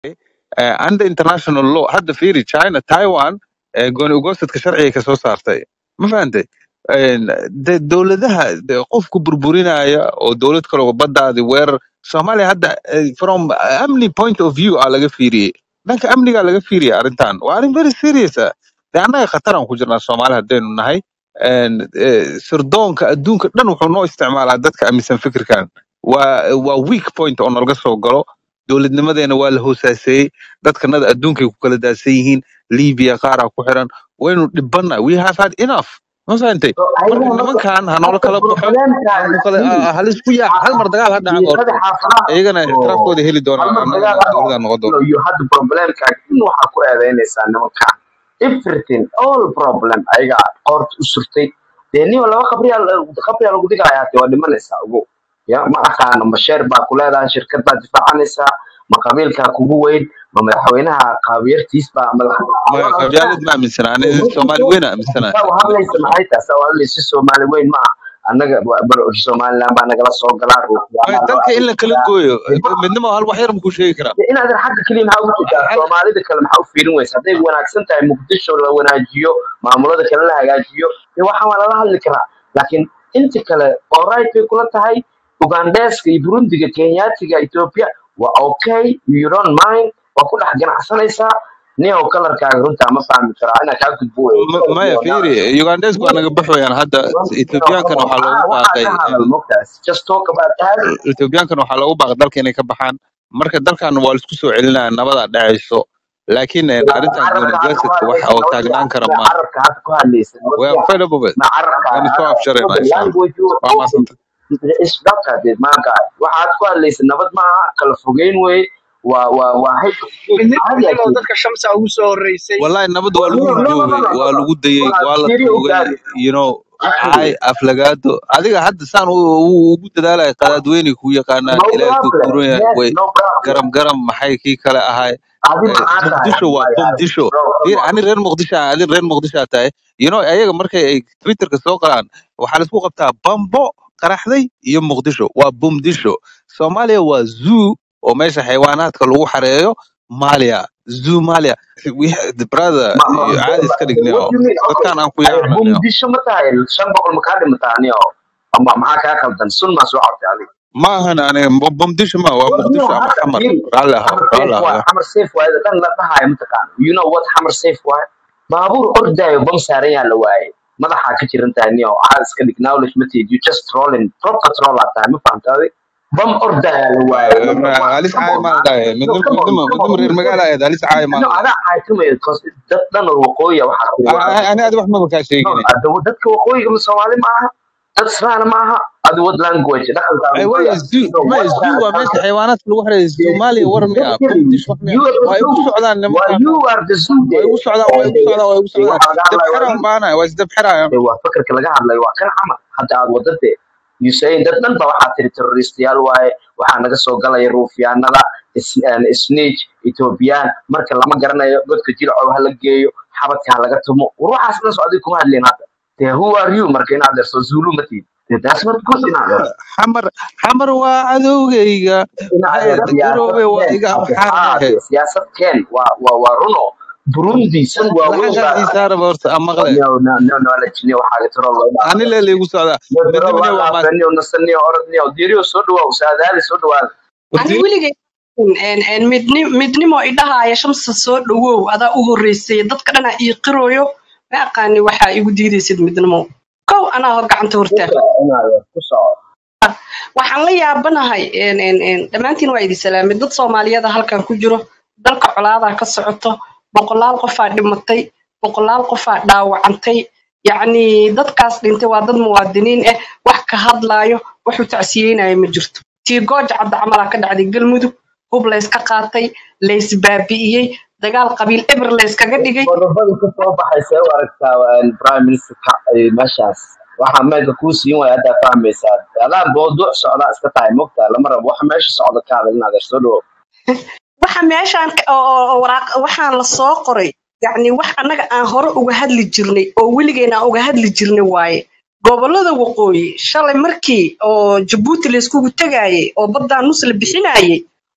uh, under international law hadda fiiri china taiwan eh, gooni ugoosadka sharciga kasoo saartay ma fahantay Een, de dowladaha de qofku burburinaya oo dowlad kale oo badaadi weerar soomaaliya hadda eh, from amni point of view aa laga fiiriyey dhanka amnigaa laga fiiriyay arrintan waa arrin very serious ah de annaga khataraan ku jirnaa soomaali haddaynu nahay Een, eh, sirdoonka adduunka dhan wuxuu noo isticmaalaa dadka aaminsan fikirkan waa waa weak point oo nalaga soo galo dowladnimadeena waa la hoosaaseeyey dadkanada adduunkay ku kala daadsan yihiin libiya qaaraa ku xiran waynu dhibana we have had enough ma fahantay So, marka ayaga marka nimankan ha noola hadda kala baxo problemka ha ku kala fiiri ha laisku yaac hal mar dagaal ha dhaca diiqada goorto xaafadaha iyagana oo ixtiraafkooda heli doonaan hal mar annagana dagaal hadda dowladaan noqon doona iyo hadda problemka in waxaa ku eedeynaysaa nimankan everything all problem ayaga qoorta u surtay dee niyo laba qabriyaa qabriyaa lagu dhigayaa dee waa dhimanaysaa ugu ya ma aqaano ma sheer baa ku leedahay shirkad baa difaacanaysaa ma qabiilkaa kugu weyn ma madaxweynaha qaabiyartiis baa madax maya qabyaalad ma aaminsana ani soomaali weyna aaminsana saa u hadlaysa maxay tahay saa u hadlaysa soomaali weyn ma aha annaga wa- bar- somaliland baa nagala soo galaa maya ruuxyaanaa loo dalka in la kala adeegsadaa gooyo dee ma midnimo hal wax yar makuu sheegi karaa dee inaadan xagga keliya maxaa ugu jeedaa hal soomaalida kale maxaa u fiirin weysa hadday wanaagsan tahay muqdisho la wanaajiyo maamulada kale la hagaajiyo dee waxaan waa lala hadli karaa laakiin inta kale all right bay kula tahay ugandeska iyo burundiga kenyaatiga ethiopia waa okay you don't mind waa ku dhex ganacsanaysaa niyow kalarkaaga runtaa ma fahmi karaa inaa kaa gudbo wey M- maya fiiri ugandesku waa naga baxwayaan hadda ethiopiankana waxaa loogu baaqay waxaa ka in hadal mogtaas just talk about that ethiopiankana waxaa loogu baaqay dalka inay ka baxaan marka dalkan waa laisku soo celinaya nabadaa dhacayso laakiin eh, arrintan gooni carabka hadda ku ugaasadka wax hadlaysa oo taagnaan nabadya kara ma maaha carabka hadda ku hadlaysa we are nabadya fed up of it ma carabka waan isku afjarayna the insha allah language you are waa talking maasanta is doctor did my guy waxaad ku hadlaysa nabad maaha kala fogeyn wey waa waa waa hay midnimo caadi midnimo akeed dadka shamsa ugu soo horeysay wallahi nabad waa lagu no no no no joogay no waa no lagu dayey waa waa la fiiri u tuugay gaadi you know actually caay aflagaado adiga hadda saan u- u- ugu dadaalaya qadaadweyne ku yaqaanaan no ilaahay ku problem kuran yahay yes way no problem garam garam maxay kii kale ahay adi Eh, maxaa tahay muqdisho waa waay arag bumdisho bro come fiir on ani reer muqdisho ah adin reer muqdisho aa tahay you know ayaga markay ay twitterka soo qoraan waxaa laisku qabtaa bambo qaraxday iyo muqdisho waa bumdisho soomaaliya waa zoo oo meesha xayawaanaadka lagu xareeyo malia zoo malia we the brother ma ma iyo caadi iska dhigniyo what do you mean okay dadkaan aan ku ay yaacnaniyo bumdisho ma tahay shan boqol ma kaa dhimataa niyo ama maxaa kaa qaldan sun maa soo cabtay adiga ma ahan aniga bu- bumdisho ma waa Well, you muqdisho know, ama hata xamar firi, raalli ahaw Hammer raalli safe waa ahaw Hammer safe waa dan la dhahayo mataqaan. You know what Hammer safe waa? Baabuur ordaayo bam saaran yaa la waayay. Madaxa ka jiran tahay niyo aad iska dhig knowledge ma tiid you just rolling proper troll aad tahay ma fahamtay? Bam ordaayo la waayay. Number one, halis come caay on maa man. dhahay No, midnimo come on, midnimo come on. midnimo reer You magaala ahayd halis caay maa no, dhahay adaa caatimaya because dad dhan oo waqooyi ah waxaa ku waa ani adi wax maba kaa no, sheegine ada dadka waqooyiga ma Soomaali ma aha. Dad Islaana ma aha. Adi what language dhaqankaaga ay waqooyi way ah. zoo So ma what zoo kind of waa meesha culture? xayawaanaadka lagu xareeyo Yes, soomaaliya war miya exactly. bumdish wax miya You are the waa igu zoo. socdaan Well, nimankaan you are the zoo waa there. igu socdaan waa igu socdaan waa igu Dee socdaan waxaa laga hadlayo waa dabxiraan you. baanahay waa isdabxirayaan Dee waa fakarka laga hadlayo waa kan camal. Hadda aad wadade. You say dad dhan ba waxaa tiri terroristayaal waaye. Waxaa naga soo galaya ruufyaanada, is- een, snitch, Ethiopian. Marka lama garanayo godka jilcow ha la geeyo, xabadka ha laga tumo. War waxaas dhan soo adiga kuma hadleen hadda. Dee who are you marka inaad derso Zulu ma tiid. Dee that's not good inaad derso. xamar xamar waa cadowgayga inaad maxay derso garoobe siyaasad waa keen. iga Hadda amxaar haa dhehe dee siyaasad keen waa waa waa runo. Burundi san waaweyn laxankaas baa isaaraba horta amaqle no no no knowledge niyo waxaa tiro loo dhaafay ani leela igu socdaa niyo tiro midnimo loo niyo waa maas dhaafay niyo nasan niyo orod niyo diiriyo soo dhawaw saadaali soo dhawaada ani horti weligay een- een midni- midnimo idhahaaya shamsa soo dhawow adaa u horeysay dadka dhanaa ii qirooyo ma aqaani waxaa igu diidaysid midnimo kow anaa hor gacanta hortaag kusoo inaad ku soco waxaan la yaabanahay een, een, een, dhammaantiin waa idin salaamay dad soomaaliyada halkan ku jiro dalka colaadaa ka socoto boqolaal qofaa dhimatay boqolaal qofaa dhaawacantay yacni dadkaas dhintay waa dad muwaadiniin ah wax ka hadlaayo waxu tacsiyeynaya ma jirto tii gooja cadda camalaa ka dhacday galmudug hub layska qaatay laysbaabi'iyey dagaal qabiil eber layskaga dhigay qodobada ka soo baxay see u aragtaa waa prime ministerka ay meeshaas waxaa meelka kuu siin waaya haddaa fahmaysaa adaa mawduuc socdaa iska tahay mogtaa lama rabo waxa meesha socda ka hadal inaad soo dhawow waxa meeshaan ka- oo oo- oo waraaq waxaan la soo qoray yacni wax annaga aan hore uga hadli jirnay oo weligeena aan uga hadli jirnay waaye gobollada waqooyi shalay markii oo jabuuti layskugu tegayay oo baddaan nus la bixinayay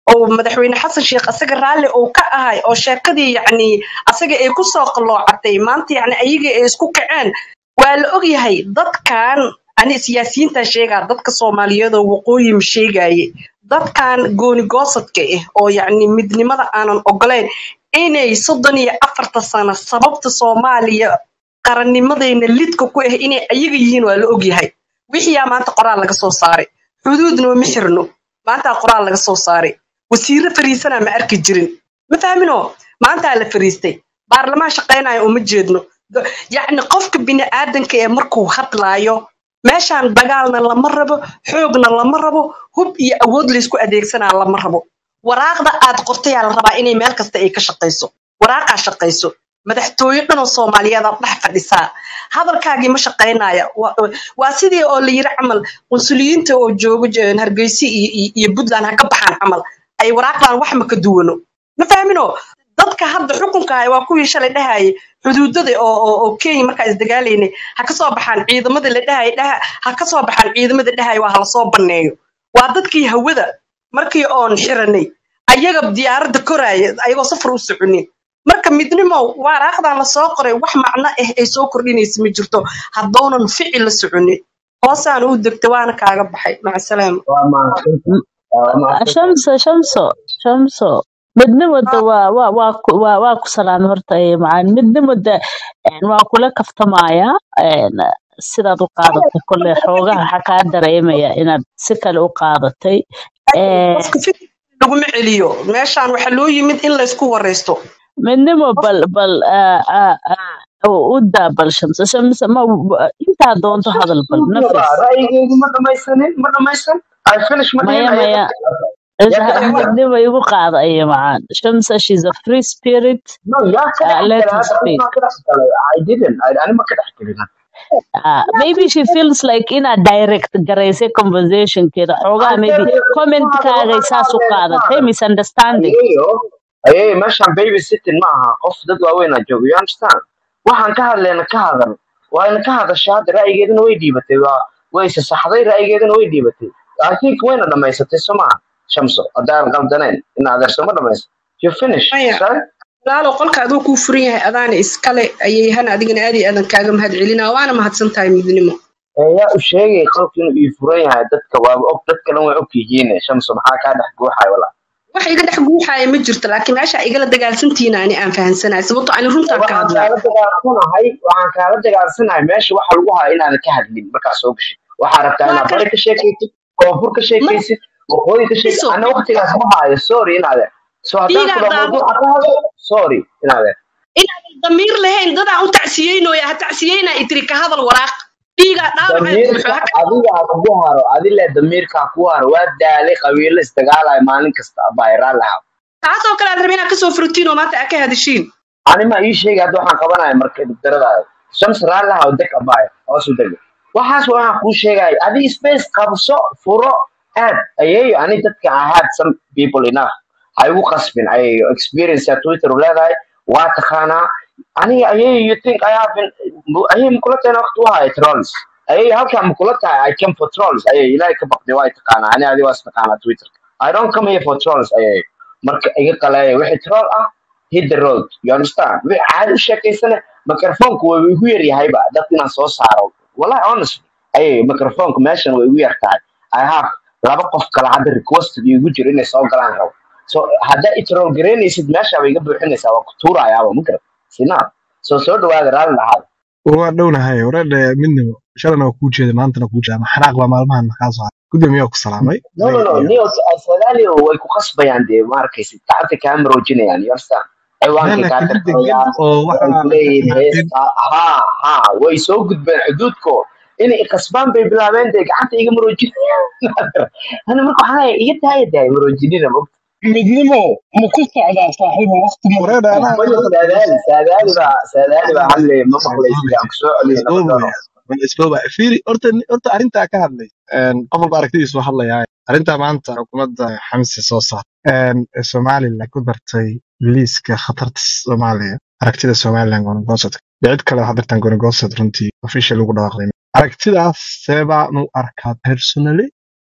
oo madaxweyne xasan sheekh asaga raalli uu ka ahay oo sheekadii yacni asaga ay kusoo qalloocatay maanta yacni ayaga ay isku kaceen waa la ogyahay dadkan ani siyaasiyiinta sheegaa dadka soomaaliyeed oo waqooyi ma sheegaye dadkan goonigoosadka ah oo yacni midnimada aanan ogolayn inay soddon iyo afarta sano sababta soomaaliya qarannimadayna lidka ku ah inay ayaga yihiin waa la ogyahay wixiyaa maanta qoraal laga soo saaray xuduudna ma xirno maantaa qoraal laga soo saaray wasiiro fariisanaa ma arki jirin ma fahmino maantaa la fariistay baarlamaan shaqaynaya uma jeedno Do- yacni qofka bini'aadanka ee markuu hadlaayo meeshaan dagaalna lama rabo xoogna lama rabo hub iyo awood laysku adeegsanaa lama rabo waraaqda aad qortayaa la rabaa inay meel kasta ay ka shaqayso waraaqaa shaqayso madaxtooye dhanoo soomaaliyeed aad dhex fadhisaa hadalkaagii ma shaqaynaya Wa- waa sidii oo la yiri camal qunsuliyiinta oo joogo j- hargeysa iyo iyo- iyo puntland ha ka baxaan camal ay waraaqdan wax ma ka duwano ma fahmino dadka hadda xukunka haya waa kuwii shalay dhahayay xuduudada oo oo oo kenya markaa isdagaalaynay ha ka soo baxaan ciidamada la dhahaya dhaha ha ka soo baxaan ciidamada dhahaya waa hala soo banneeyo waa dadkii hawada markii oon xiranay ayaga diyaaradda koraaya ayagoo safar u soconin marka midnimo waraaqdan la soo qoray wax macno ah ay soo kordhinaysa ma jirto haddoonan ficil la soconin hoosaana u degta waana kaaga baxay maca salaama waa mahadsantahay waa mahadsantahay shamso shamso shamso midnimada waa waa waa ku- waa waa ku salaamay horta ee macaan midnimada een, waa kula kaftamaya een, sidaad u qaadatay kole xoogaha waxaa kaa dareemaya inaad si kale u qaadatay Een, qofka fikir laguma celiyo meeshaan waxaa loo yimid in laysku waraysto midnimo qof bal bal ah, ah, ah, u u daa bal shamso shamso ma intaa doonto hadal bal nafis ra'yigeedu ma dhamaysanin ma dhamaysan i finish ma dhihin maya ayaa maya dadka yaa ka dhexgala midnimo igu qaada iyo macaan shamsa she's a free spirit no yaa ka uh, let dhexgala her hadda speak qofkaa ka dhexgalay i didn't I- ani ma ka dhexgelin Uh, maybe she feels like inaad direct garaysay conversationkeeda xoogaa maybe comment-kaagay saas u qaadatay misunderstanding ayeeyo ayeeyo meeshaan baby sitting ma aha qof dad waaweyn aa jooga you understand waxaan ka hadlayna ka hadal waana ka hadashay hadda ra'yigeedana way dhiibatay waa way sasaxday ra'yigeedana way dhiibatay i think wayna dhamaysatay soo maaha shamso haddaan qaldanayn in adeerso ma dhamaysa you finish maya sorry walaalo qolka aduu kuu furan yahay adaana iskale ayay hana adigana aad iyo aadan kaaga mahad celinaa waana mahadsan tahay midnimo ee yaa u sheegay qolka inuu ii furan yahay dadka waaba og dad kale way og yihiin shamso maxaa kaa dhex guuxay walaa wax iga dhex guuxaaya ma jirto laakiin meesha igala dagaalsantihiin ani aan fahansanahay sababto ani runtaan ka waxaan hadlaa kaala dagaalsanahay waxaan kaala dagaalsanahay meesha waxa lagu hayo inaadan ka hadlin markaa soo gashid waxaa rabtaa waa inaad kala bari ka sheekaysid koonfur ka ma sheekaysid waqooyi ka sheekaysid iso ana waqtigaas ma haayo sorry inaade so haddaan dhiigaa kula daabo mawduuca ka hadlo sorry inaade inaadan damiir lahayn dadaan u tacsiyeynoya ha tacsiyeyna itiri ka hadal waraaq dhiigaa dhaawacee buuxo damiirka ha ka adiga ha kugu haro adile damiirka ha kugu haro waa daalay qabiilo isdagaalayo maalin kasta abaayraa lahaa taasoo kale aad rabin inaad kasoo furtiin oo maanta aad ka hadashiin anima ii sheegay hadda waxaan qabanaya marka dugdaradaada shams raallaha oo deg abaaya hoosu dega waxaas waxaan kuu sheegaya adiga space qabso furo aad ayeeyo ani dadka i had some people enough ha igu qasbin ayeeyo experience aa twitter u leedahay waa taqaanaa aniga ayeeyo you think i have been ayeeyo makula tahayna waqti u haya trolls ayeeyo halkaa makula tahay i came for trolls ayeeyo ilaahay ka baqday waa taqaanaa ani adi waa istaqaanaa twitter i don't come here for trolls ayeeyo marka iga qaleeya wixii troll ah hit the road you understand wixii caadi u sheekaysana microfonku waa igu yar yahayba dad inaan soo saaro wallahi honestly ayay microfonku meeshan way igu yar tahay i have laba qof kale hadda requested igu jiro inay soo galaan rabo so haddaa itrool garaynaysid meesha bay iga buuxinaysaa waa ku tuurayaaba ma garat sinaa so soo dhawaada raalli lahaada waa dhownahay wareedhe midnimo shalana waa kuu jeeda maantana kuu jeeda xanaaq baa maalmahan kaa soo haray gudoomiyaa ku salaamay no no adiga no iyo neo sadaali way ku qasbayaan dee ma arkaysid gacanta kaa maroojinayaan you understand ciwaankay meel kaa laakiin degan tirtirayaan oo waxay waxa ku leeyihiin ka timaadeen heesta ha ha way soo gudbeen xuduudko inay qasbaan bay bilaabeen dee gacanta iga maroojinayaan ani marka waxaa leeyahay iga daaya daaya maroojinina ma midnimo ma ku socdaa saaxiibo waqti ma wareedhe anaa maya hadda saadaali saadaali baa saadaali baa hadlay ma waa maqlaysid isboobaya aan kusoo waa celiyo nabadano isboobaya waa isboobaya fiiri horta horta arrintaa ka hadlay qof walba aragtidiisu hadlayaa arrintaa maanta xukuumadda xamse soo saar ee somalilan ku dartay liiska khatarta soomaaliya aragtida somalilan gonagoosad dee cid kale waxaa dartaan gonagoosad runtii official ugu dhawaaqday aragtidaas see baan u arkaa personally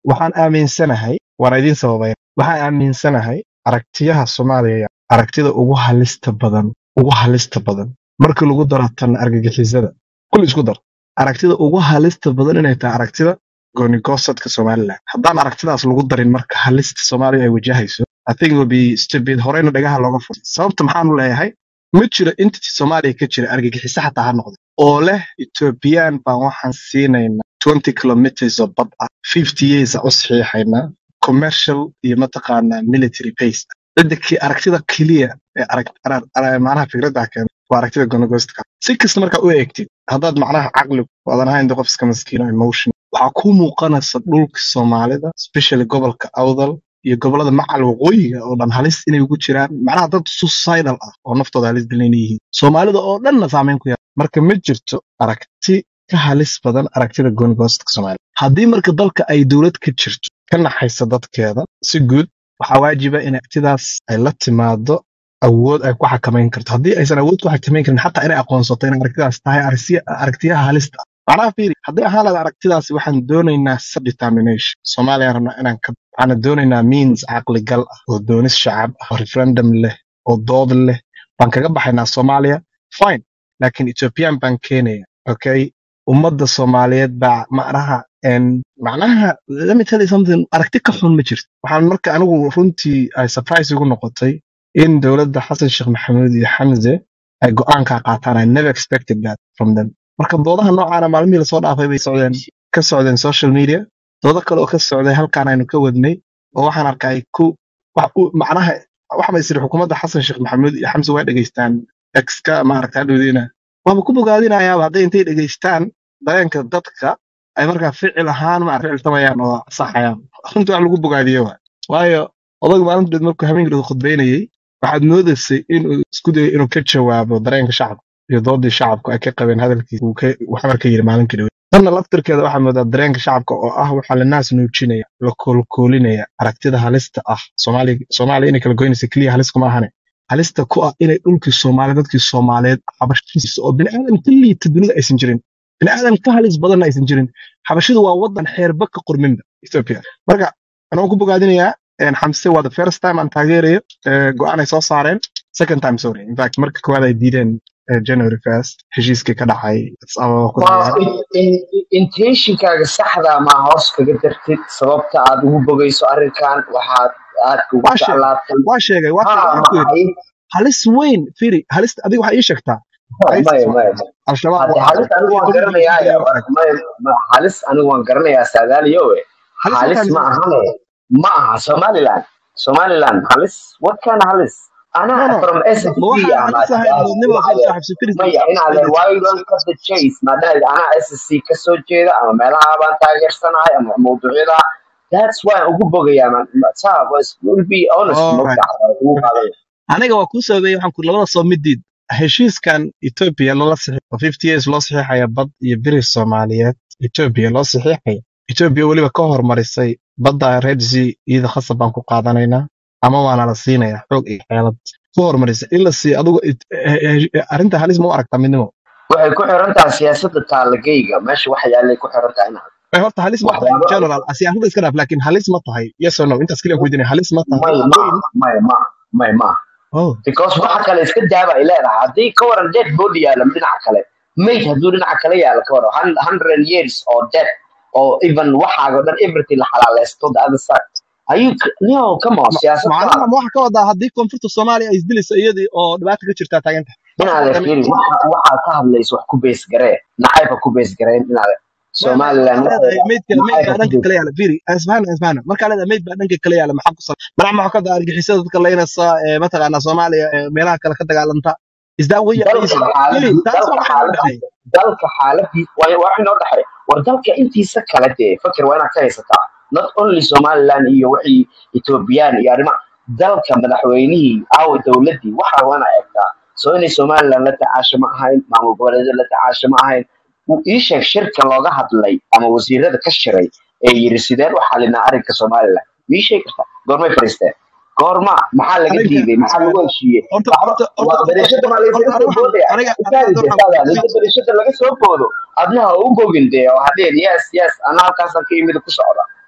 waxaan aaminsanahay waan idiin sababay waxaan aaminsanahay aragtiyaha soomaaliya aragtida ugu halista badan ugu halista badan markii lagu daro tan argagixisada kulli isku dar aragtida ugu halista badan inay tahay aragtida goonigosadka somaliland haddaan aragtidaas lagu darin marka halista soomaaliya ay wajahayso I think it will be stupid horeyna dhagaha looga furay sababta maxaanu leeyahay ma jiro entity soomaaliya ka jira argagixiso xataa ha noqde oo leh ethiopian baan waxaan siinaynaa 20 kilometers oo bad ah 50 years aan u saxiixaynaa commercial iyo mataqaanaa military base cidda ki aragtida keliya ee arag arar- arar- macnaha fikradda keena waa aragtida gonogoostka si kasta markaa u eegtid haddaad macnaha caqli wadan ahayn qof iska maskiino emotion waxaa ku muuqanaysa dhulka soomaalida especially gobolka awdal iyo gobolada macal waqooyiga oo dhan halis inay ugu jiraan macnaha dad suicidal ah oo naftooda halis dilan yihiin soomaalida oo dhanna saameyn ku yaala marka ma jirto aragti ka halis badan aragtida goonigoostka soomaalida haddii marka dalka ay dowlad ka jirto ka naxaysa dadkeeda si guud waxaa waajiba in aragtidaas ay la timaado awood ay ku xakamayn karto haddii aysan awood ku xakamayn karin xataa inay aqoonsato in aragtidaas tahay aragtiya- aragtiyaha halista ah macnaha fiiri haddii ahaan lahayd aragtidaasi waxaan doonaynaa self determination soomaaliya rabnaa inaan ka waxaan doonaynaa means caqligal ah oo doonis shacab ah oo referendum leh oo dood leh baan kaga baxaynaa soomaaliya fine laakiin ethiopian baan keenaya okay ummadda soomaaliyeed baa macnaha en macnaha let me tell you something aragti ka xun ma jirto waxaan marka anigu runtii ay surprise igu noqotay in dowladda xasan sheekh maxamuud iyo xamse ay go'aankaa qaataan i never expected that from them marka doodaha noocaana maalmihii lasoo dhaafay bay socdeen ka socdeen social media doodo kale oo ka socday halkaan aynu ka wadnay oo waxaan arkay ku wax u macnaha waxa ma isiri xukuumadda xasan sheekh maxamuud iyo xamse way dhegaystaan exka maaragta hadhowdiina waaba ku bogaadinayaaba hadday intay dhegaystaan dareenka dadka ay markaa ficil ahaan maarata ficiltamayaan oo saxayaan runtii wax lagu bogaadiyo waay waayo odaga maalinteed markuu habeenkiidu khudbaynayey waxaad moodaysay inuu isku dayay inuu ka jawaabo dareenka shacabka iyo doodii shacabku ay ka qabeen hadalkiisa uu ka- uu xamar ka yidhi maalinkii dhawe tanna laftirkeeda waxaa moodaa dareenka shacabka oo ah waxaa la naas nuujinaya la koolkoolinaya aragtida halista ah soomaaliya soomaaliya inay kala goynaysa keliya halis kuma ahane halista ku ah inay dhulkii soomaaliya dadkii soomaaliyeed xabashiisa oo bini'aadam ka liita dunida aysan jirin bini'aadam ka halis badanna aysan jirin xabashidu waa wadan xeerba ka qorminba ethiopia marka anoo ku bogaadinayaa een, xamse waa the first time aan taageerayo ee, go'aan ay soo saareen second time sorry in fact marka koowaad ay diideen ee, january first heshiiskii ka dhacay Addis Ababa ku waa dhacay in- in- intentionkaaga saxda ma hoos kaga dartid sababta aad ugu bogayso arrinkan waxaad aadka ugu waa sheegay jeclaatay waa sheegay waa sheegay ha waxaan ku yidhi maxay halis weyn firi halista adiga waxaa ii sheegtaa maya isis maya waa maya aragtay al-shabaab hadde waa halis aragtay anigu waan kuwa dowladda garanayaa isku dayay waa aragtay maya ma- halis anigu waan garanayaa saadaaliyowe halis halis markaan ma isla ahane ma aha somaliland somaliland halis what kind of halis no anaa no from ma ssc waxaan ama halis ahayn doodnimo soo maya saaxiibso firis maya inaadan why you don't cut the chase maadaama anaa ssc ka soo jeeda ama meelaha baan taageersanahay ama mawduucyada that's why aan ugu bogayaa man saa was will be honest all right mogta ugu qaadanaya aniga waa kuu sababeeyey waxaan ku labada soo midiid heshiiskan Ethiopia lala saxiixo oo 50 years loo saxiixaya bad iyo biri Soomaaliyeed Ethiopia loo saxiixaya Ethiopia weliba ka hormarisay badda Red Sea iyada khasab baan ku qaadanaynaa ama waana la siinayaa xoog iyo xeelad ku hormarisay in la siiyo adigu it- eh, eh, arrinta halis ma u aragtaa midnimo waxay ku xiran tahay siyaasadda taalageyga meesha wax yaalay ku xiran tahay inaad Eh, horta halis ma tahay in waxyaabo general siyaasadda iska dhaaf laakiin halis ma tahay yes or no intaas kaliya ku weydiinaya halis ma tahay may weyn maaha may maaha may maaha oh because waxa kale iska daaba ay leedahay haddii ka waran dead body yaala dhinaca kale mayd hadduu dhinaca kale yaala ka waran hun- hundred years oo dead oo even waxaaga o dhan everything la xalaaleysto the other side ayuu no come on ma- siyaasad macnaha kala ma waxa ka wadaa haddii koonfurta Soomaaliya ay isdilayso iyadii oo dhibaato ka jirtaa taagan tahay taas inaad waa firi waxa waxaad ka hadlayso wax ku bees garee nacayba ku bees gareen inaad ما ما somaliland markaa leedahay meydka meyd nacayba baa ku dhanka bees kale yaala firi isfahan isfahan markaa leedahay meyd baa dhanka kale yaala maxaa ku sal manax maxaa ka daa argixisada dadka laynaysa ee mataqaanaa Soomaaliya ee meelaha kale ka dagaalanta is that way dalka reason firi xaaladii taas dalka waa waxa noo xaaladii dhexeeya dalka xaaladii waa waa wax inoo dhexeeya war dalka intiisa kale dee fakir waa inaad ka haysataa not only somaliland iyo wixii ethoobiyan iyo arrimaha dalka madaxweynihii aawa dowladdii waxa waa inaad eegtaa soo inay somaliland la tacaasho ma ahayn maamul goboleedyada la tacaasho ma ahayn wuu ii sheeg shirka looga hadlay ama wasiirada ka shiray ee yiri sideen u xalinaa arrinka somaliland wuu ii sheegi kartaa goormay fadhiisteen goorma maxaa laga aniga diiday maxaa lagu heshiiyey horta waxba horta horta waa horta bereshada maa horta laysaga aniga soo waxaan boodaya aniga intaadi aniga dee waxaan saada inta bereshada laga soo boodo adna ha u bogin dee oo hadeen yes yes ana halkaasaan ka yimid ku socda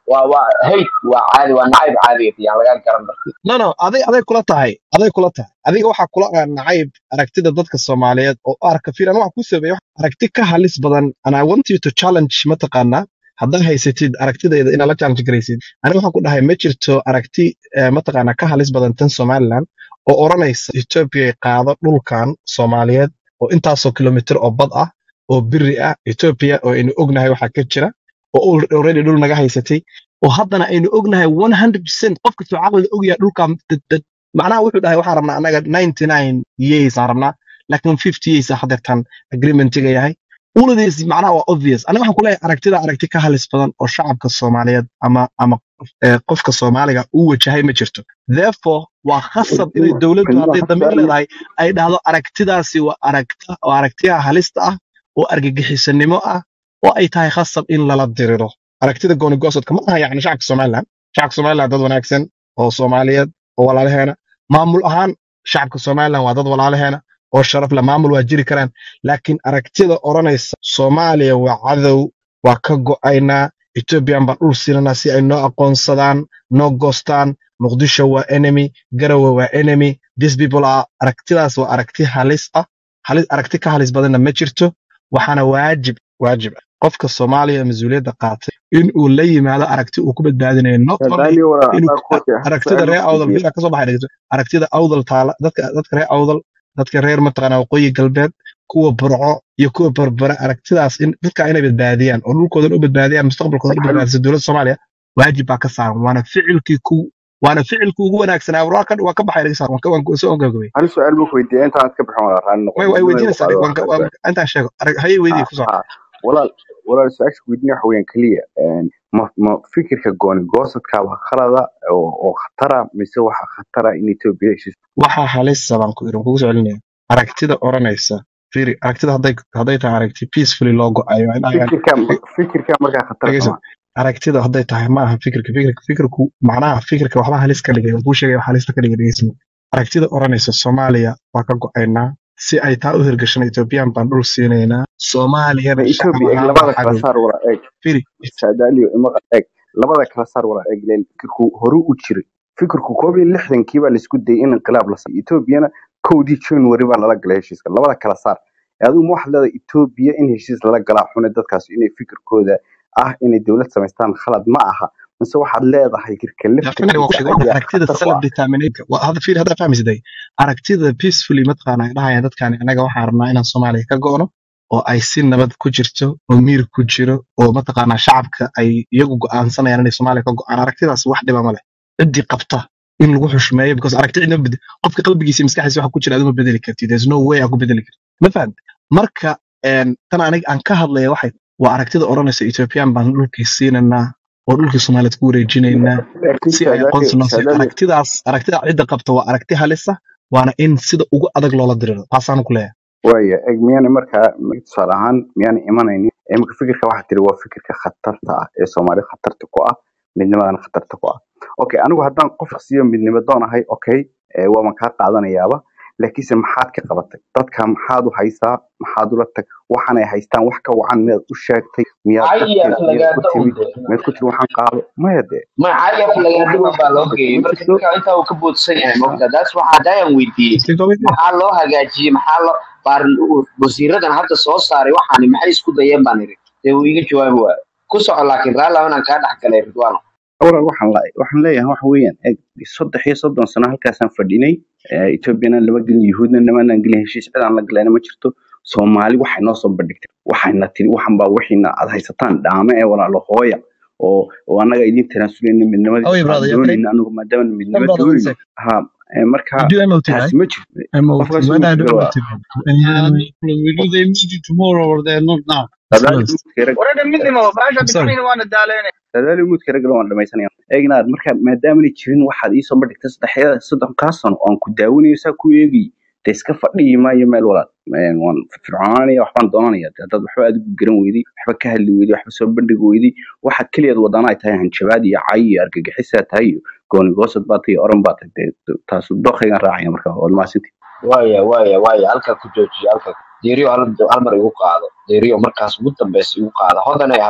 waa waa hate waa caadi waa nacayb caadiga yaan laga garan marka no no aday aday kula tahay aday kula tahay adiga waxaa kula ah nacayb aragtida dadka soomaaliyeed oo u arka fiiran waxa ku sameeya aragti ka halis badan and i want you to challenge mataqaanaa haddaa haysatid aragtidayda inaad la challenge garaysid aniga waxaan ku dhahay ma jirto aragti eh, mataqaanaa ka halis badan tan somaliland oo odhanaysa ethiopia qaado dhulkan soomaaliyeed oo intaasoo kilomitir oo bad ah oo biri ah ethiopia oo aynu ognahay waxaa ka jira oo al- already dhul naga haysatay oo haddana aynu ognahay 100% qof kastoo caqliga ogyahay dhulkan dad- dad- macnaha wuxuu dhahay waxaan rabnaa annaga 99 years aan rabnaa laakiin 50 years ah hadeertan agreementiga yahay all of this macnaha waa obvious aniga waxaan kuleeyahay aragtida aragti ka halis badan oo shacabka soomaaliyeed ama ama eh, qofka soomaaliga uu wajahay ma jirto therefore waa khasab inay dowladdu hadday damiir leedahay ay dhahdo aragtidaasi waa aragta waa aragtiyaha halista ah oo argagixisanimo ah oo ay tahay khasab in lala diriro aragtida gooni goosodka ma aha yacni shacabka somaliland shacabka somaliland dad wanaagsan oo soomaaliyeed oo walaalaheena maamul ahaan shacabka somaliland waa dad walaalaheena oo sharaf leh maamul waa jiri karaan laakiin aragtida odhanaysa soomaaliya waa cadow waa ka go'aynaa ethoobiyan baan dhul siinanaa si ay noo aqoonsadaan noo goostaan muqdisho waa enemy garowe waa enemy these people are aragtidaas waa aragti halis ah halis aragti ka halis badanna ma jirto waxaana waajib waajib ah qofka soomaaliya ee mas-uuliyadda qaatay in uu la yimaado aragti uu ku badbaadinayo not only Daniel wala inuu aqoonti aragtida su'aal reer ku awdal weydiiye bila kasoo baxay dhegeyso aragtida awdal taala dadka dadka reer awdal dadka reer mataqaana waqooyi galbeed kuwa burco iyo kuwa berbere aragtidaas in dadka inay badbaadiyaan oo dhulkoodan u badbaadiyaan mustaqbalkoodan u badbaadisa dowladda soomaaliya waajib baa ka saaran waana ficilkii ku waana ficilkii ugu wanaagsanaa waa ka waa ka baxay dhegeyso waan ka waan soo ogagabay hal su'aal buu ku weydiiyey intaan ka bixin wala raan noqon way way midnimada ku weydiinaysaa qaado waan ka- waa waan intaan sheego arag haye weydii ha ku soo ha walaal walaal su-aasha ku weydiinaya waxa weeyaan keliya een, ma ma fikirka gooni goosadka waa khalada oo oo khatara mise waxa khatara in Ethiopia heshiis waxaa halisa baan ku irin kugu soo celinaya aragtida odhanaysa fiiri aragtida hadday hadday tahay aragti peacefully loo go-ayo in ayaan fikirka fikirka markaa khatara dhegeyso sama aragtida hadday tahay ma aha fikirka fikirka fikirku macnaha fikirka waxba halis ka dhigay kuu sheegay wax halis ka dhigay dhegeyso aragtida odhanaysa soomaaliya waa ka go-aynaa si ay taa u hirgashana ethoobiyan baan dhul siinaynaa ma soomaaliyana shacab Ethiopia eeg ahaan labada baa kala cadow saar wala eeg fiiri saadaaliyo imaqa eeg labada kala saar wala eeg leen fikirku horu u jiray fikirku koob iyo lixdankii baa laisku dayay in inqilaab la siiyo Ethiopiana kowdii January baa lala galay heshiiska labada kala saar adigu ma waxaad leedahay Ethiopia in heshiis lala galaa xune dadkaas inay fikirkooda ah inay dowlad samaystaan khalad ma aha mise waxaad leedahay fikirka definitely waa laftirkiisa ku sheegay ayaa aragtida khatar ku self ah determination waa hada fiiri hadda fahmaysaday aragtida peacefully mataqaana ay dhahayaan dadkani anaga waxaan rabnaa inaan soomaaliya ka go'no oo ay si nabad ku jirto oo miir ku jiro oo mataqaanaa shacabka ay iyagu go'aansanayaan inay soomaaliya ka go'aan aragtidaas wax dhiba ma leh ciddii qabta in lagu xushmeeyo because aragti cidna ma bedel qofka qalbigiisa iyo maskaxdiisa waxa ku jira aduma bedeli kartid there's no way aa ku bedeli kartid ma fahamte marka een, tan aniga aan ka hadlaya waxay waa aragtida odhanaysa ethiopian baan dhulkii siinaynaa oo dhulkii soomaaliyeed ku wareejinaynaa laakiin si ay saadaaliyo aqoonsi noo siiyo saadaaliyo aragtidaas aragtida cidda qabta waa aragti halisa waana in sida ugu adag loola diriro taasaan ku leeyahay waaya eg miyaana markaa tusaale ahaan miyaana imanaynin imika fikirka waxaa tiri waa fikirka khatarta ah ee soomaali khatarta ku ah midnimadana khatarta ku ah okay anigu haddaan qof siiyo midnimo doonahay okay eh, waaban kaa qaadanayaaba laakiinse maxaad ka qabatay dadka maxaad u haysaa maxaad ula tag waxaanay haystaan wax ka wacan miyaad u sheegtay miyaad cayaf darteed miyaad ku lagaada timid ude miyaad ku tiri waxaan qaado maya dee ma cayaf lagaada un baa loo geeyey ma marka jirto ninka intaa uu ka boodsan yahay mogta daas waxaa daayan weydiiyey Still going there? maxaa loo hagaajiyey maxaa loo baarin wasiiradan hadda soo saaray waxaani maxay isku dayeen baan iri dee uu iga jawaabi waayo ku soco laakiin raalli inaan kaa dhex galay ridwaano walaal waxaan la waxaan leeyahay waxa weeyaan eg saddex iyo soddon sano halkaasaan fadhinay Eh, ethoobiana lama gelin yuhuudna namanaan gelin heshiis cid aan la galayna ma jirto soomaali waxay noo soo bandhigtay waxayna tiri waxan baa wixiina aad haysataan dhaame ee walaalo hooya oo oo annaga idin tanaasuleyna midnimadii Oh, yeah, aan brother. Yeah, okay. doonayna anigu maadaama No, midnimo brother, one doonayno sec. ha eh, marka You do MOT, right? taasi ma jirto MOT. qofkaas When uu I do jiro waa MOT, and you Uh, we do the meeting tomorrow or the not now. sadaali Excellent. mudka rag ورد مني ما فاش I'm sorry. بتحميني وانا دالين sadaali mudka rag waan dhamaysanaya eegnaad marka maadaamana jirin waxaad iisoo bandhigtay saddexyada soddonkaa sano oo aan ku daawanayo saa ku eegay de iska fadhiyi maayo meel walaal Een, waan firfircoonanaya waxbaan doonanaya de haddaad waxba adigu garan weyday waxba ka hadli weyday waxba soo bandhigi weyday waxaad keliyaad wadaan ay tahay hanjabaad iyo cay iyo argagixisaa tahay iyo gooni goosad baa tahay iyo oran baa tahay dee taas dookaygan raacaya marka waad mahadsantihi waaya waaya waaya halkaa ku joojiyo halkaa deeriyo hal hal mar igu qaado deeriyo markaas ugu dambeysa igu qaada hodanay ahaye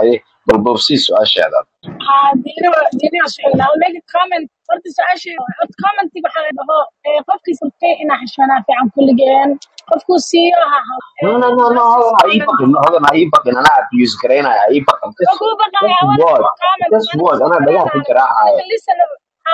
bal boobsii su-aasheeda no no no no hodan ha ii baqin no, hodan ha ii baqin anaa abuse garaynaya ha ii baqin just just word just word anaa dhagaha ku garaacaya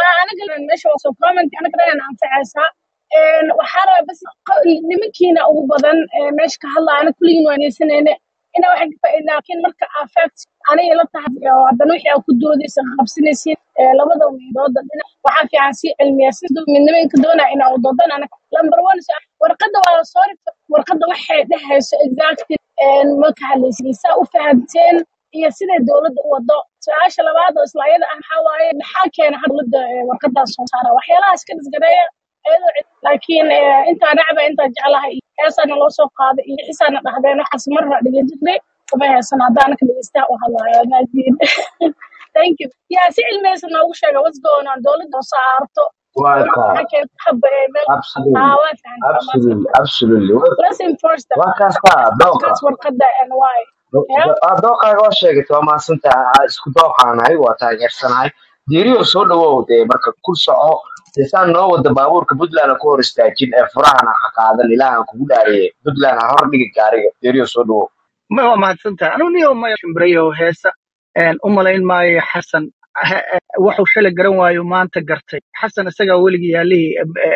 waa kaa absolutely absolutely absolutely waa kaastaa dooqa Waa dooqaaga waa sheegatay waa mahadsantahay isku dooqaanahay waa taageersanahay diiriyo soo dhawow dee marka ku soco dee saan noo wada baabuurka puntland ha ku hor istaajin ee furahana ha qaadan ilaahan kugu dhaariye puntland ha hor dhigi gaariga diiriyo soo dhawow ma waa mahadsantahay anigu niyo maya shimbirayo heesa een, u malayn maayo xasan ha- eh, wuxuu shalay garan waayo maanta gartay xasan isagaa weligii yaalihii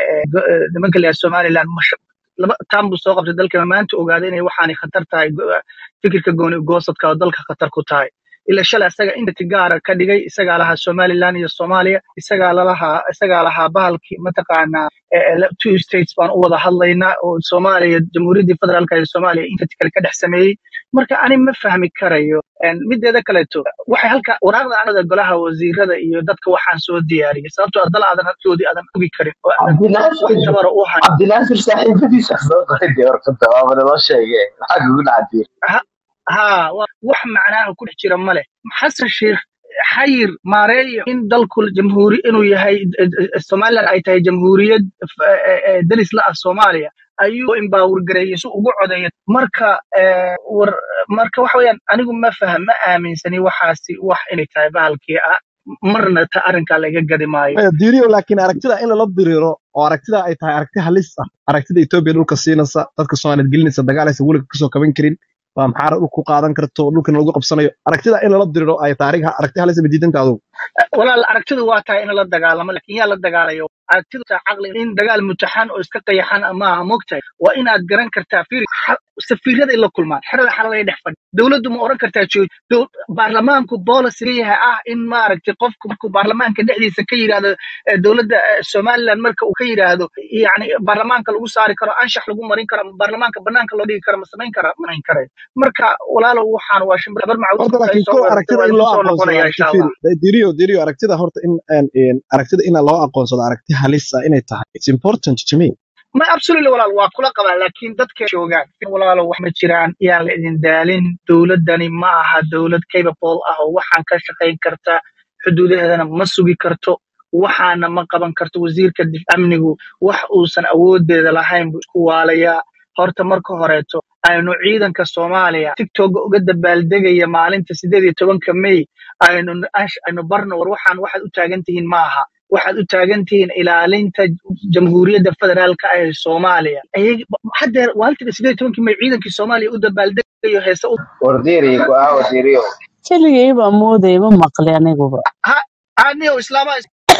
nimanka leeyahay somaliland masha laba taan buu soo qabtay dalka maanta ogaaday inay waxaanay khatar tahay go- fikirka gooni goosadka oo dalka khatar ku tahay ila shalay isaga inti gaara ka dhigay isagaa lahaa somaliland iyo soomaaliya isagaa lalahaa isagaa lahaa bahalkii mataqaanaa eh, eh, la- two states baan u wada hadlaynaa oo soomaaliya jamhuuriyaddii federaalka ee soomaaliya inta kale ka dhex sameeyey marka ani ma fahmi karayo Een, mideeda kaleeto waxay halka waraaqda anada golaha wasiirada iyo dadka waxaan soo diyaariyay sababtoo ah dal aadan hadkoodii aadan ogi karin oo aadan wax cabdinaasir tabara u hayn cabdinaasir saaxiibadiisa soo qoray dee warqada waaba naloo sheegee maxaa kugu dhacdiir Ha- haa wa- wax macnaaha ku dhex jira ma leh xasan sheikh xayir maareeyo in dalku jamhuuri inuu yahay eh, eh, somaliland ay tahay jamhuuriyad eh, eh, eh, deris la ah soomaaliya ayuu imbaawurgareeyey si ugu codeeya marka eh, war marka waxa weeyaan anigu ma faham ma aaminsani waxaasi wax inay tahay bahalkii ah marna ta arrinkaa laga gadi maayo Maya, diiriyo laakiin aragtida in lala diriiro oo aragtida ay tahay aragti halis ah aragtida etoobiya dhulka siinaysa dadka soomaaliyeed gelinaysa dagaalaysa weliga kasoo kaban karin waa maxaara dhulka ku qaadan karto dhulkana lagu qabsanayo aragtida in lala diriiro ay taariikh aragti halis ma diidanta adugu walaal aragtidu waa tahay in la dagaalamo laakiin yaa la dagaalayo aragtidu taa caqli in dagaal mutaxan oo iska qayaxan maaha mogtahay waa inaad garan kartaa fiiri xa- safiirada in la kulmaan xerada xalada ay dhex fadhi dowladdu ma oran kartaa jooj dow- baarlamaanku policy leeyahay ah in maaragtay qofku markuu baarlamaanka dhexdiisa ka yidhaahdo eh, dowladda eh, somaliland marka uu ka yidhaahdo yani baarlamaanka lagu saari karo anshax lagu marin karo ama baarlamaanka banaanka loo dhigi karo ma samayn kara ma samayn karayo marka walaalow waxaan waa shimbir bar horta macruuf ay laakiin soo ko weerartay aragtida waa in lagu loo soo aqoonsado noqonaya aragti insha fiiri allah diriyo diriyo aragtida horta in aan een, aragtida in loo aqoonsado aragti halis ah inay tahay it's important to me ma absolutely walaal waa kula qabaa laakiin dadka joogaan walaalo wax ma jiraan yaan la idin daalin dowladdani ma aha dowlad capable ah oo waxaan ka shaqayn karta xuduudaheedana ma sugi karto waxaana ma qaban karto wasiirka dif- amnigu wax uusan awoodeeda lahayn buu isku waalayaa horta marka horeeto aynu ciidanka soomaaliya tiktok uga dabaaldegaya maalinta sideed iyo tobanka may aynu ash- aynu barno war waxaan waxaad u taagan tihiin ma aha waxaad u taagan tihiin ilaalinta jamhuuriyadda federaalka ah ee soomaaliya Ayag- haddeer waalinta sideed iyo tobankii may ciidankii soomaaliya u dabaaldegayo heese u war diiriyo ku aawa diiriyo keligay baa moodaya ma maqli aniguba ha aniyo islaamaha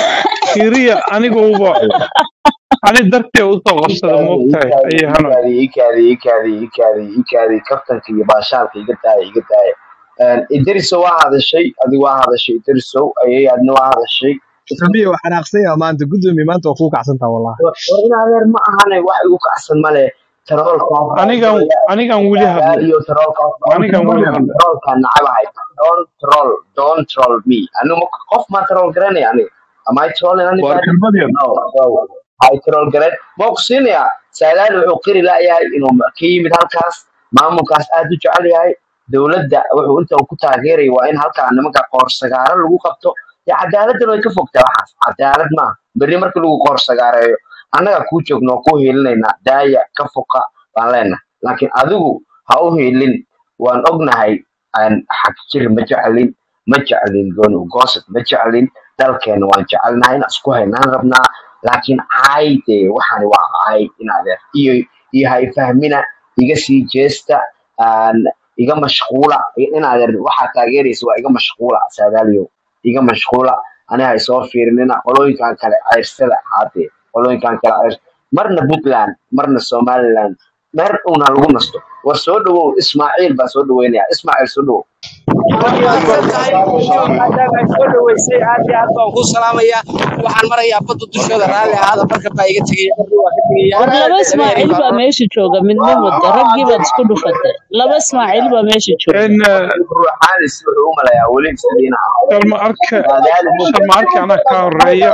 kiriya aniguba ani dartee usoo qabsada ikaadi moogtahay ikaadi ayay hanoy ikaadi ikaadi ikaadi ikaadi ikaadi kaftanka iyo baashaalka iga daaya iga daaya idriso waa hadashay adigu waa hadashay idrisow ayay adna waa hadashay sabiya waa xanaaqsan yaha maanta gudoomiye maanta waa kugu kacsantaa wallahi war in adeer ma ahane wax igu kacsan male taroolkaas anigan anigan weli hadlo iyo taroolkaas anigan weli hadlo taroolkaa nacabahay don troll don troll me anigu qof maa tarool garanaya aniga am I trolling waar anybody kelmadeen no no hay tarool garan ma ku siinayaa saadaal wuxuu qiri la'yahay inuu ka yimid halkaas maamulkaas aad u jecel yahay dowladda wuxuu inta uu ku taageeraya waa in halkaa nimanka qoorsagaaro lagu qabto dee cadaaladdan way ka fogtaa waxaas cadaalad maaha berri markii lagu qoorsagaareeyo annaga kuu joogno oo kuu hiilinaynaa daaya ka foka baan leenahay laakiin adigu ha u hiilin waan ognahay aan xag jir ma jeclin ma jeclin gooni ugoosad ma jeclin dalkeena waan jecelnahay inaan isku haynaan rabnaa laakiin caay dee waxaani waa caay inadeer iyo iyo hay fahmina iga sii jeesta aan iga mashquula inadeer waxaa taageeraysa waa iga mashquula saadaaliyo iga mashquula aniga hay soo fiirinina qolooyinkan kale ceyrsada haatee qolooyinkan kale ceyrs marna puntland marna somaliland mer una lagu nasto war soo dhawow ismaaciil baa soo dhaweynaya ismaaciil soo dhawow waad mahadsan tahay video maadaama ay soo dhaweysay aad iyo aad baan kuu salaamayaa waxaan marayaa badda dushooda raalli ahaada marka baa iga tegaya marna waa ka tegaya war laba habeenay ismaaciil baa baa meesha jooga midnimo wada raggii baad isku dhufatay laba ismaaciil baa meesha jooga ان ruuxaanis wuxuu u malayaa weli isadiina sharma arka saadaali mug sharma arka anaa ka horeeya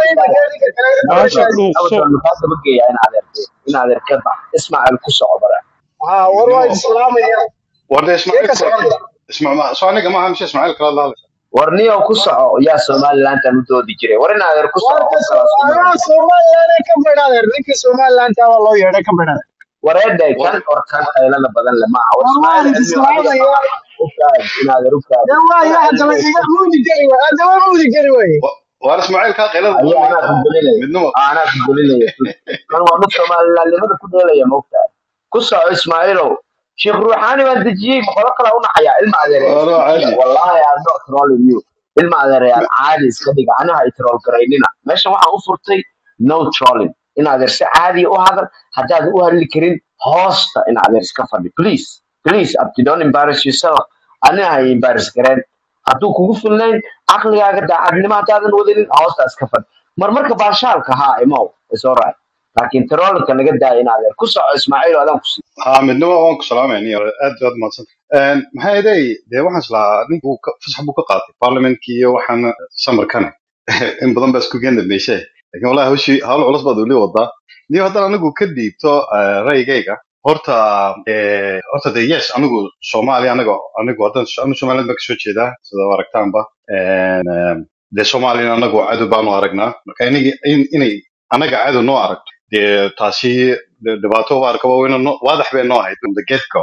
baasha dhuuqso abadon maxaa dabageeya in adeerte in adeerka bax ismaaciil ku soco bara ها والله السلام warda ismaaciil كيف kula سعودي isma ma soo aniga maaha mise ismaaciil kala hadlaysa war niyow ku soco yaa somalilandan u doodi jiray war in adeer ku soco وارك qof kalaas ku انا mara سومالي انا كم بدادر لينك سومالي انت والله يا كم بدادر wareedhay war kan orkan qaylada badan le maaha war والله ismaaciil cilmi السلام adiga يا u kaadi in adeer u kaadi يا in يا adeer هذا ma iska مودي جري هذا مودي جري وي wa- waar ismaaciil kaa qaylada badan ayaa bay anaa ku tahay gelinaya midnimo Aa, anaa ku gelinaya kan waa mid somalilandnimada ku dheelaya maogtahay ku soco ismaaciilow sheekh ruuxaani baan dejiyey maqolo kala u naxaya ilma adeeraya waa iska caadi jiya wallahi I'm not trolling you ilma adeerayaal caadi iska dhiga aniga ay troll garaynina meeshan waxaan u furtay no trolling in adeer si caadiya u hadal haddaad u hadli karin hoosta in adeer iska fadhi please please abdi don't embarrass yourself aniga hay embarrass gareen hadduu kugu filnayn caqligaaga daacadnimo haddaadan wadanin hoosta iska fadhi marmarka baashaalka haa imow is alright laakiin trollinka naga daaya in adeer ku soco ismaaciil oo adaan ku sii ha midnimo waan ku salaamaya niyo aad aad mahadsan maxaa yeelay dee waxaan islahaa ninku ka- fasax buu ka qaatay parliamentkii iyo waxaan samarkana in badan baa isku geen dambeysay laakiin wallahi hawshii hawl culus baad weli wadaa niyo haddana anigu ka dhiibto eh, ra'yigayga horta eh, horta de yes anigu soomaaliya aniga anigu haddan anu somaliland baan kasoo jeedaa sida u aragtaanba En, em, dee soomaaliyana anagu cadow baanu aragnaa marka inagi in- inay anaga cadow noo aragto dee taasi de- dhibaato waa arkaba wayna noo- waadax bay noo ahayd from the get go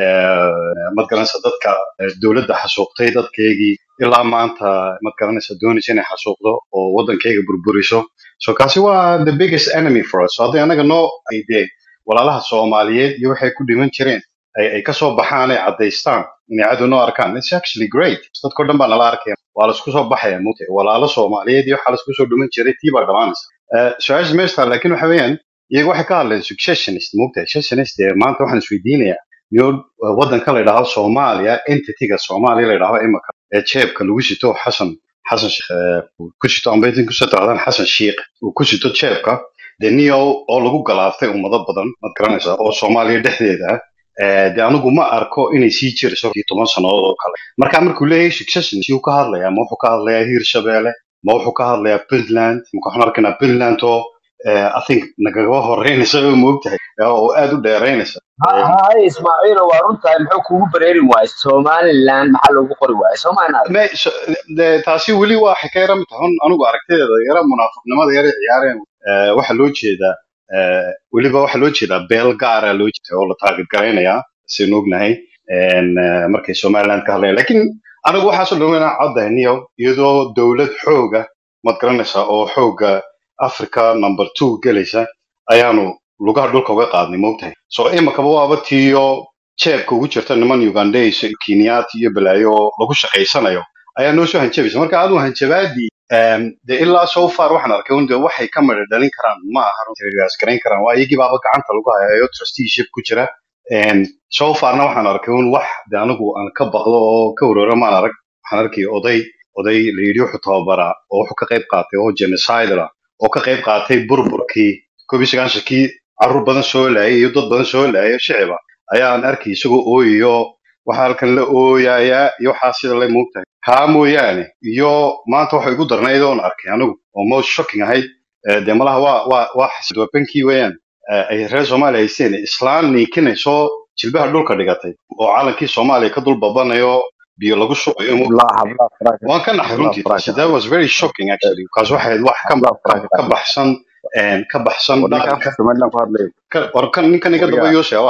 mad garanaysa dadka eh, dowladda xasuuqtay dadkeygii ilaa maanta mad garanaysa doonaysa inay xasuuqdo oo waddankeyga burburiso so kaasi waa the biggest enemy for us so hadday anaga noo ay dee walaalaha soomaaliyeed iyo waxay ku dhiman jireen ay ay kasoo baxaan ay caddaystaan inay cadow noo arkaan it's actually great dadkao dhan baa nala arkaya waa laisku soo baxaya mugtay walaalo soomaaliyeed iyo waxaa laisku soo dhiman jiray tii baa dhamaanaysa Eh, su-aasha meeshtaa laakiin waxa weeyaan iyaga waxay ka hadleen successionist mugtahay successionist ee maanta waxaan isweydiinayaa niyo waddanka la yidhaahdo soomaaliya entityga soomaaliya la yidhaahdo imika ee jeebka lagu sito xasan xasan Sheikh, eh, uu ku sito amba intin kusoo tirahdaan xasan shiikh uu ku sito jeebka dee niyo oo lagu galaaftay ummado badan mad garanaysaa oo soomaaliya dhexdeeda ah Eh, dee anigu ma arko inay sii jirayso kii toban sannadood oo kale marka markuu leeyahay succession siyuu ka hadlayaa ma wuxuu ka hadlayaa hiirshabeelle ma wuxuu ka hadlayaa puntland marka waxaan arkaynaa puntland oo eh, i think nagaga horeynaysa oo moogtahay oo aad u dheeraynaysa Eh, hay ismaaciilo waa runtahay muxuu kugu bareeri waayay somaliland maxaa loogu qori waayay soomaalinaad me so- de- taasi weli waa waxay ka yara mid tahay Un- anigu aragtideeda yara munaafiqnimada yara ciyaareen Eh, waxaa loo jeedaa eh, weliba waxaa loo jeedaa beel gaara loo jeeda oo la taageer garaynayaa saynu ognahay En, eh, markay somaliland ka hadlayaan lakin anigu waxaasoo dhan inaan caddahay niyo iyadoo dowlad xooga mad garanaysaa oo xooga africa number two gelaysa ayaanu lugaha dhulka uga qaadnay moogtahay so imakaba waaba tiyo jeebka ugu jirta niman ugandays kenyaati iyo balaayo oo lagu shaqaysanayo ayaa noo soo hanjabaysa marka adigu hanjabaadii em, de ilaa so far waxaan arkay un de waxay ka midha dhalin karaan ma aha runtii garayn karaan waa iyagii baaba gacanta lagu hayayo trusteeship ku jira En, so farna waxaan arkay un wax de anigu aan ka baqdo oo ka wareero maan arag waxaan arkay oday oday la yidhi wuxuu tababaraa oo wuxuu ka qayb qaatay oo genocidal ah oo ka qayb qaatay burburkii koob iyo sagaashankii carruur badan soo laayay iyo dad badan soo laayay shiciba ayaan arkay isagoo ooyayo waxaa halkan la ooyayaa iyo waxaa sida la moogtahay haa mooyaane iyo maanta waxa igu darnayd oon arkay anigu oo most shocking ahayd eh, dee malaha waa waa waa xasidwabankii weeyaan eh, ay reer soomaaliya haysteen islaan niikinayso jilbaha dhulka dhigatay oo calankii soomaaliya ka dul babanayo biyo lagu shubayo mo- hablaha hablaha faraasha waan ka naxay hablaha runtii taasi faraasha that was very shocking actually kaas waxay ahayd wax ka hablaha ka faraasha ka baxsan een, ka baxsan war ninka dhaqanka afka somaliland ku hadlay ka- war kan ninkan iga daba waryaa yoosha waayo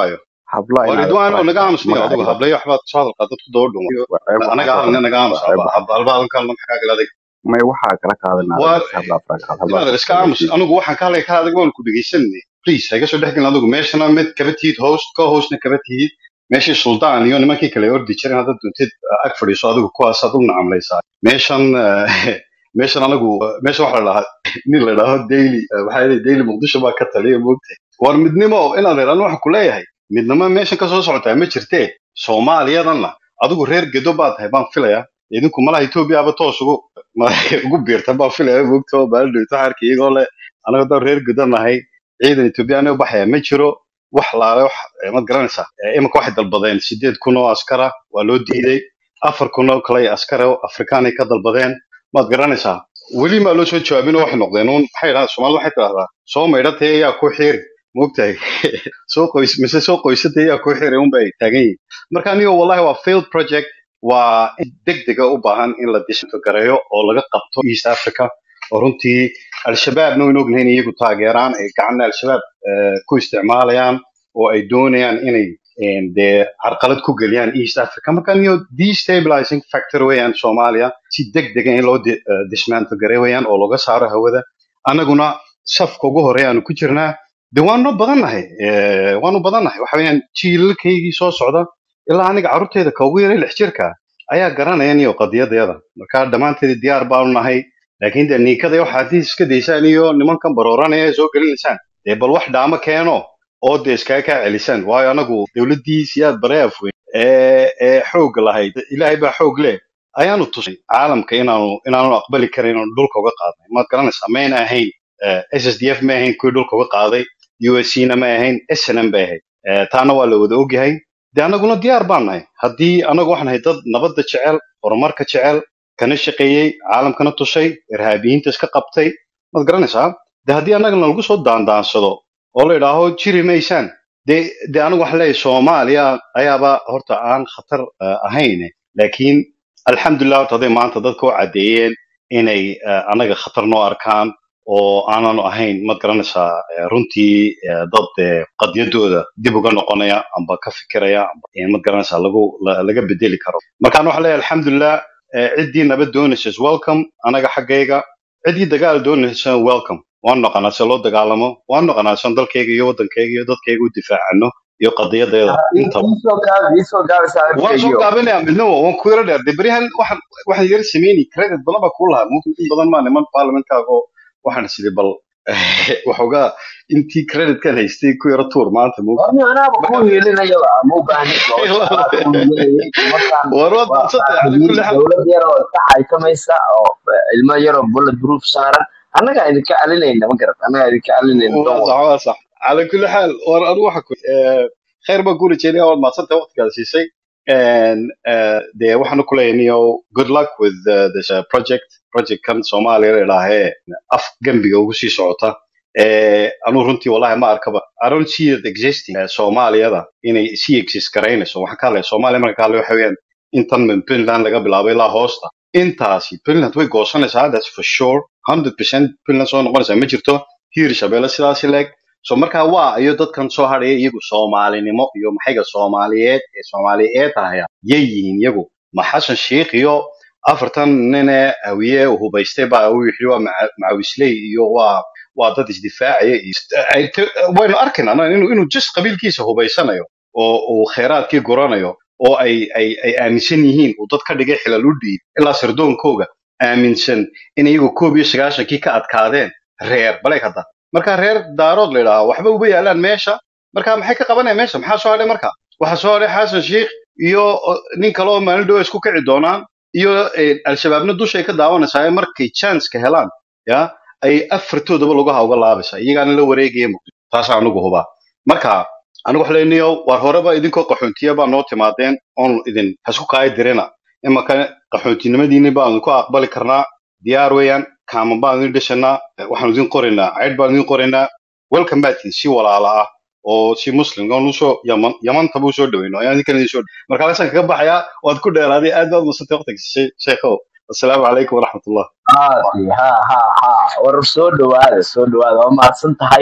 habla waa inaad ridwaan oo faraha naga aamusniyo magaca adigu iga hablayo waxbaad soo hadalkaa dadku daba dhuma waa ceeb waxaa anaga soo hadalna qaadan naga aamus waa ceeb waxaa halba halba halkan maxaa kala adag may waxaa kala qaadanaa waa dadka habla faraha qaad habla inaad iska aamus anigu waxaan ka hadlaya ka adag waan ku dhegeysanay please ha iga soo dhex gelin adigu meeshana mid kaba tihid host ka hostna kaba tihid meeshii suldaan iyo nimankii kale ordi jiren haddaad doontid ag fadhiiso adigu kuwaasaad u nacamlaysaa meeshan eh, meeshan anigu meeshan waxa la dhahaa nin la dhaho daily eh, maxaa yidhi daily muqdisho baa ka taliya moogtay war midnimo inaad idhaan waxaan ku leeyahay midnimo meeshan ka soo socotaa ma jirtee soomaaliyadanna adigu reer gedo baa tahay baan filaya idinku malaha etoobiyaaba toos ugu ma- ugu biirta baan filaya moogta oo baaldhowto xaarka iyagoo le anaga daan reer gedo nahay ciidan etoobiyaana u baxaya ma jiro wax laale wax eh, maad garanaysaa Eh, iminka waxay dalbadeen sideed kun oo askara waa loo diiday afar kun oo kale askara oo afrikaanay ka dalbadeen maad garanaysaa weli maa loo soo jawaabin oo waxay noqdeen uun maxay yidhahdaan soomaalida waxay tidhahdaa soo maydhatay ayaa ku xiiri moogtahay soo qoys mise soo qoysatay ayaa ku xiiri un bay taagan yihiin marka anigo wallahi waa failed project waa in degdega u baahan in la dishinto gareeyo oo laga qabto east africa oo runtii al-shabaabna waynu ognahay in iyagu taageeraan ay gacanna al-shabaab eh, ku isticmaalayaan oo ay doonayaan inay een, dee carqalad ku geliyaan east africa marka niyo destabilizing factor weeyaan soomaaliya si degdega in loo di- eh, dismantle gareey weeyaan oo looga saaro hawada annaguna safka ugu horeeya aanu ku jirnaa de waanu badannahay eh, waanu badannahay waxa weeyaan jiilalkaygii soo socda ilaa aniga carruurteyda ka ugu yaray lix jirka ayaa garanaya niyo qadiyadeeda marka dhammaanteed diyaar baanu nahay laakiin dee niinkada iyo waxaad iska daysaan iyo nimankan barooranaya ee soo gelinaysaan dee bal wax dhaamo keeno oo dee iskaga kaa celisaan waayo anagu dowladdii siyaad baree afweyn ee ee xoog lahayd ilaahay baa xoog leh ayaanu tusay caalamka inaanu inaanu aqbali karin inaanu dhulka uga qaadnay maad garanaysaa mayna ahayn eh, ssdf ma ahayn kuwii dhulka uga qaaday uscna ma ahayn snm bay ahayd Eh, taana waa la wada ogyahay de annaguna diyaar baan nahay haddii anagu waxaan nahay dad nabadda jecel horumarka jecel kana shaqeeyey caalamkana tushay irhaabiyiinta iska qabtay maad garanaysaa de haddii annagana lagu soo daandaansado oo la idhaaho jiri maysaan de de anigu waxaan leeyahay soomaaliya ayaaba horta aan khatar eh, ahayn laakiin alxamdulilah horta hadday maanta dadka u caddeeyeen inay eh, annaga khatar noo arkaan oo aananu ahayn maad garanaysaa eh, runtii eh, dad eh, qadiyadooda dib uga noqonaya amba ka fikiraya amba eh, maad garanaysaa lagu la- laga bedeli karo markaan waxaan leeyahay alxamdulilah eh, ciddii nabad doonaysa is welcome anaga xaggayga ciddii dagaal doonaysa welcome waan noqonaa se loo dagaalamo waan noqonaa san dalkayga iyo waddankayga iyo dadkayga u difaacano iyo qadiyadeeda intaba iisoo gaabi iisoo gaabi waan soo saaxiibkaygiio gaabinaya midnimo waan ku yara dheer de beryahan waxaan waxaan yara sameynay credit badan baa kuu lahaa mumkin in badan maa niman parliamentkaago waxaan sidii bal waxoogaa intii creditkan haystay ku yara tuur maanta mumkin horni anaaba marka kuu hiilinayaba ma u baahni doosha anaa kuu hiilinayay nimankan war waad waa madsantay cala saaxiibiin kulli xaal dowlad yar oo iska xaykamaysa oo ilmo yar oo bullet proof saaran annagaa idinka celinayna ma garat annagaa idinka celinayna waa don sax waa sax cala kulli xaal war anigu waxa ku eh, khayr baan kuu rajeynaya waad madsantay waqtigaad siisay And, uh, dee waxaanu ku leeyahay niyo good luck with uh, this uh, project project kan soomaaliya la idhaahee af gembiga ugu sii socota eh, anuu runtii wallahi ma arkaba i don't see it existing eh, soomaaliyada inay sii exist garaynayso waxaan ka hadlaya soomaaliya marka ka hadlaya waxa weeyaan intan min puntland laga bilaabo ilaa hoosta intaasi puntland way goosanaysaa that's for sure 100% puntland soo noqonaysaa ma jirto hiir shabeelle sidaasi leeg so marka waa iyo dadkan soo hadhaya iyagu soomaalinimo iyo maxayga soomaaliyeed ee soomaaliyeed ahaya yay yihiin iyagu ma xasan sheikh iyo afartan nine hawiye uu hubaystay baa uu yidhi waa maca- macawisley iyo waa waa dad isdifaacaya iyo ay- te- waynu arkaynaa no, inuu inuu just qabiilkiisa hubaysanayo oo uu kheyraadkii guranayo oo ay ay ay aaminsan yihiin uu dad ka dhigay xilal u dhiib ilaa sirdoonkooga aaminsan in iyagu koob iyo sagaashankii ka adkaadeen reer baleeg hadda marka reer daarood la yidhaaha waxba uba yaalaan meesha marka maxay ka qabanayaan meesha maxaa soo hadhay marka waxaa soo hadhay xasan sheikh iyo o, nin kale oo maalin dhow isku kici doonaan iyo eh, al-shabaabna dushay ka daawanaysaa ee markay chance ka helaan ya ay afartoodaba lugaha uga laabaysaa iyagaana la wareegaya muqdisho taasaa anigu hubaa marka anigu wax leenayo war horeba idinkoo qaxoontiya baa noo timaadeen oon idin hasku kaaya dirina imaka qaxoontinimadiini baan idinku aqbali karnaa diyaar weeyaan kaaman baan idin dhishanaa eh, waxaan idin qoraynaa cayd baan idin qoraynaa welcome back si walaala ah oo si muslim oon usoo yaman yamantaba usoo dhaweyno ayaan idinkan idin soo dhaweyn marka halkaasaan kaga baxayaa waad ku dheeraaday aad baad masantay waqtiga sheekhow assalaamu calaykum waraxmatullah haasi ha ha ha war soo dhawaada soo dhawaada waa mahadsan tahay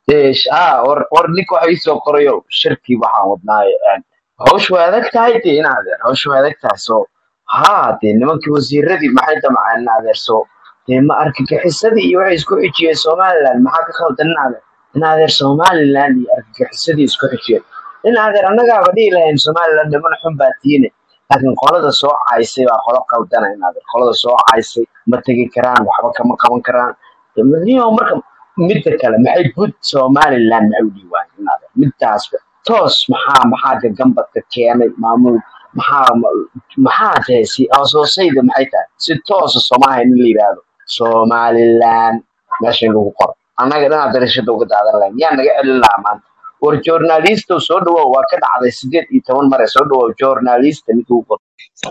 dee sh- ah war war ninka waxa ii soo qorayo shirkii waxaan wadnaaye een, hawshu way adag tahay dee in adeer hawshu way adag tahay so haa dee nimankii wasiiradii maxay damcaan in adeer so dee ma argagixisadii iyo waxay isku xijiyeen somaliland maxaa ka khaldan in adeer in adeer somaliland iyo argagixisadii isku xijiyeen in adeer annagaaba dhihi lahayn somaliland niman xun baa tiine laakiin qolada soo caysay baa qolo qaldana in adeer qolada soo caysay ma tegi karaan waxba kama qaban karaan niyo marka midda kale maxay gud somaliland maxay u dhiiwaan in adeer midtaasba toos maxaa maxaa gagambadka keenay maamul maxaa maxaa tahay si asoosayda maxay tahay si toosa soomaaha in la yidhaahdo somaliland meesha in lagu qoro annaga dhanaa darashada uga daadan lahayn yaa naga celin lahaa maanta war journalisto soo dhawow waa ka dhacday sideed iyo toban mare soo dhawow journalista ninka ugu qoro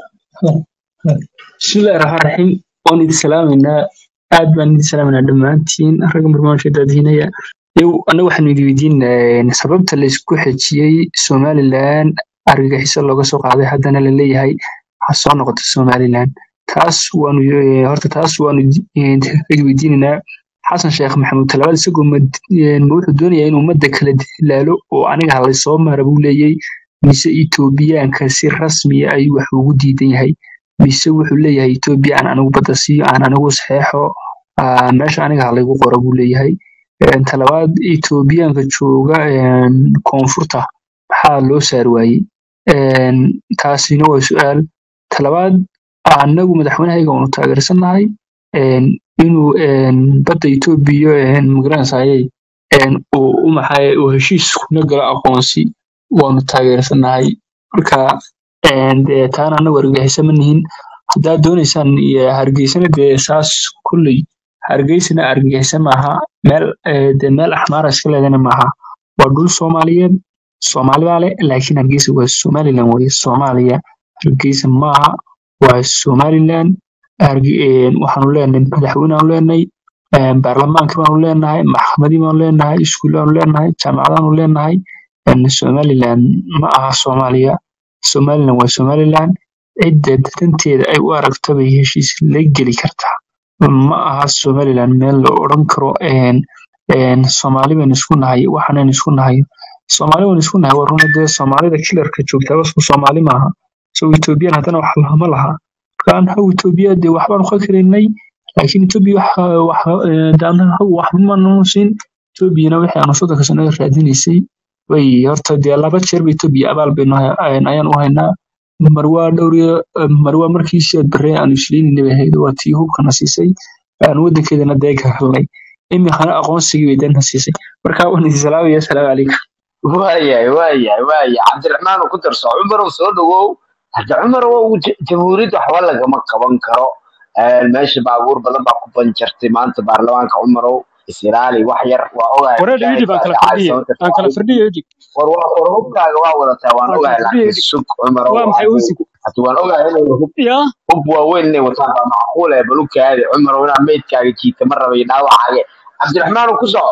bismillahi raxmaan raxiim waan idin salaamaynaa aad baan idin salaamaynaa dhammaantiin ragga barnaamijka daadihinaya yow annaga waxaanu idin weydiin sababta laysku xejiyey somaliland argagixiso looga soo qaaday haddana la leeyahay ha soo noqoto somaliland taas waanu eh, horta taas waanu eh, rag weydiinaynaa xasan sheekh maxamuud talabaad isagoo ma ma wuxuu doonayaa inuu ummadda kala dilaalo oo aniga halaysoo mara buu leeyay mise etoobiyaanka si rasmiya ayuu wax ugu diidan yahay mise wuxuu leeyahay etoobiya aan anigu badda siiyo aan anigu saxeexo ah, meesha aniga halaygu qoro buu leeyahay Een, talabaad etoobiyaanka jooga een, koonfurta maxaa loo saari waayey Een, taasina waa su-aal talabaad anagu madaxweynahayga waanu taageersannahay een, inuu een, badda etoobiya een, magaranaysaayey een, uu u maxay uu heshiis kuna galo aqoonsi waanu taageersannahay marka een, dee taana anagu argagixisa ma nihin haddaad doonaysaan iyo hargeysana dee saas kulley hargeysana argagixisa maaha meel eh, dee meel axmaara iska leedana maaha waa dhul soomaaliyeed soomaali baa leh laakiin hargeysa waa somaliland weye soomaaliya hargeysa maaha waa somaliland Harge- een, waxaanu leenahay madaxweyne aanu leenahay een, baarlamaankii baanu leenahay maxkamadii baanu leenahay iskuulaanu leenahay jaamacadaanu leenahay een, somaliland ma aha soomaaliya somaliland waa somaliland cidda danteeda ay u aragto bay heshiis la geli kartaa ma aha somaliland meel la odhan karo een een soomaali baynu isku nahay waxaanaynu isku nahay soomaali baynu isku nahay waa runa dee soomaalida kilarka joogtaa wasku soomaali maaha so ethoobiyan haddana wax lama laha marka annagu etoobiya dee waxbaanu ka karaynay laakiin etoobiya waxa waxa ee, dee annaga waxba maanu siin etoobiyana wixii aanu soddonka sano raadinaysay way horta dee laba jeer ba etoobiya abaal baynu hay- ayaan ayaan u haynaa mar waa dhowr iyo mar waa markii siyaad barre aanu isleynayna bay ahayd waa tii hubkana siisay aan wadankeedana deega helnay imikana aqoonsigii bay dana siisay marka waan idin salaamaya asalaamu calaykum waayahay waayahay waayahay cabdiraxmaan uu ku darso cumarow soo dhawow hadda cumarow j- jamhuuriyadda waxba lagama qaban karo Een, meesha baabuur badan baa ku banjartay maanta baarlamaanka cumarow isilaali wax yar waa ogahay wareer idib mujaahid aan baa kala dhacay fardhiye aan kala sababta fardhiye idib war waa war hubkaaga waa wadataa waan aan kala ogahay fardhiye laakiin idib sug cumarow waa maxay haduu uusigu hadda waan ogahay inay hub ya hub waaweyn inay wataan baa macquul eh balukaadi cumarow inaa meydkaaga jiita ma raba iyo dhaawacaaga cabdiraxmaan uu ku soco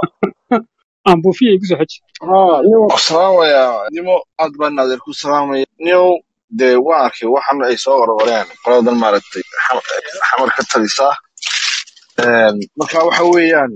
aan buufiye igu soo xeji haa nin ku salaamaya nimo aad baan adeer ku salaamaya nio dee waan arkay waxan ay soo qorqoreen qoladan maaragtay xam- xamar ka talisa Een, marka waxa weeyaan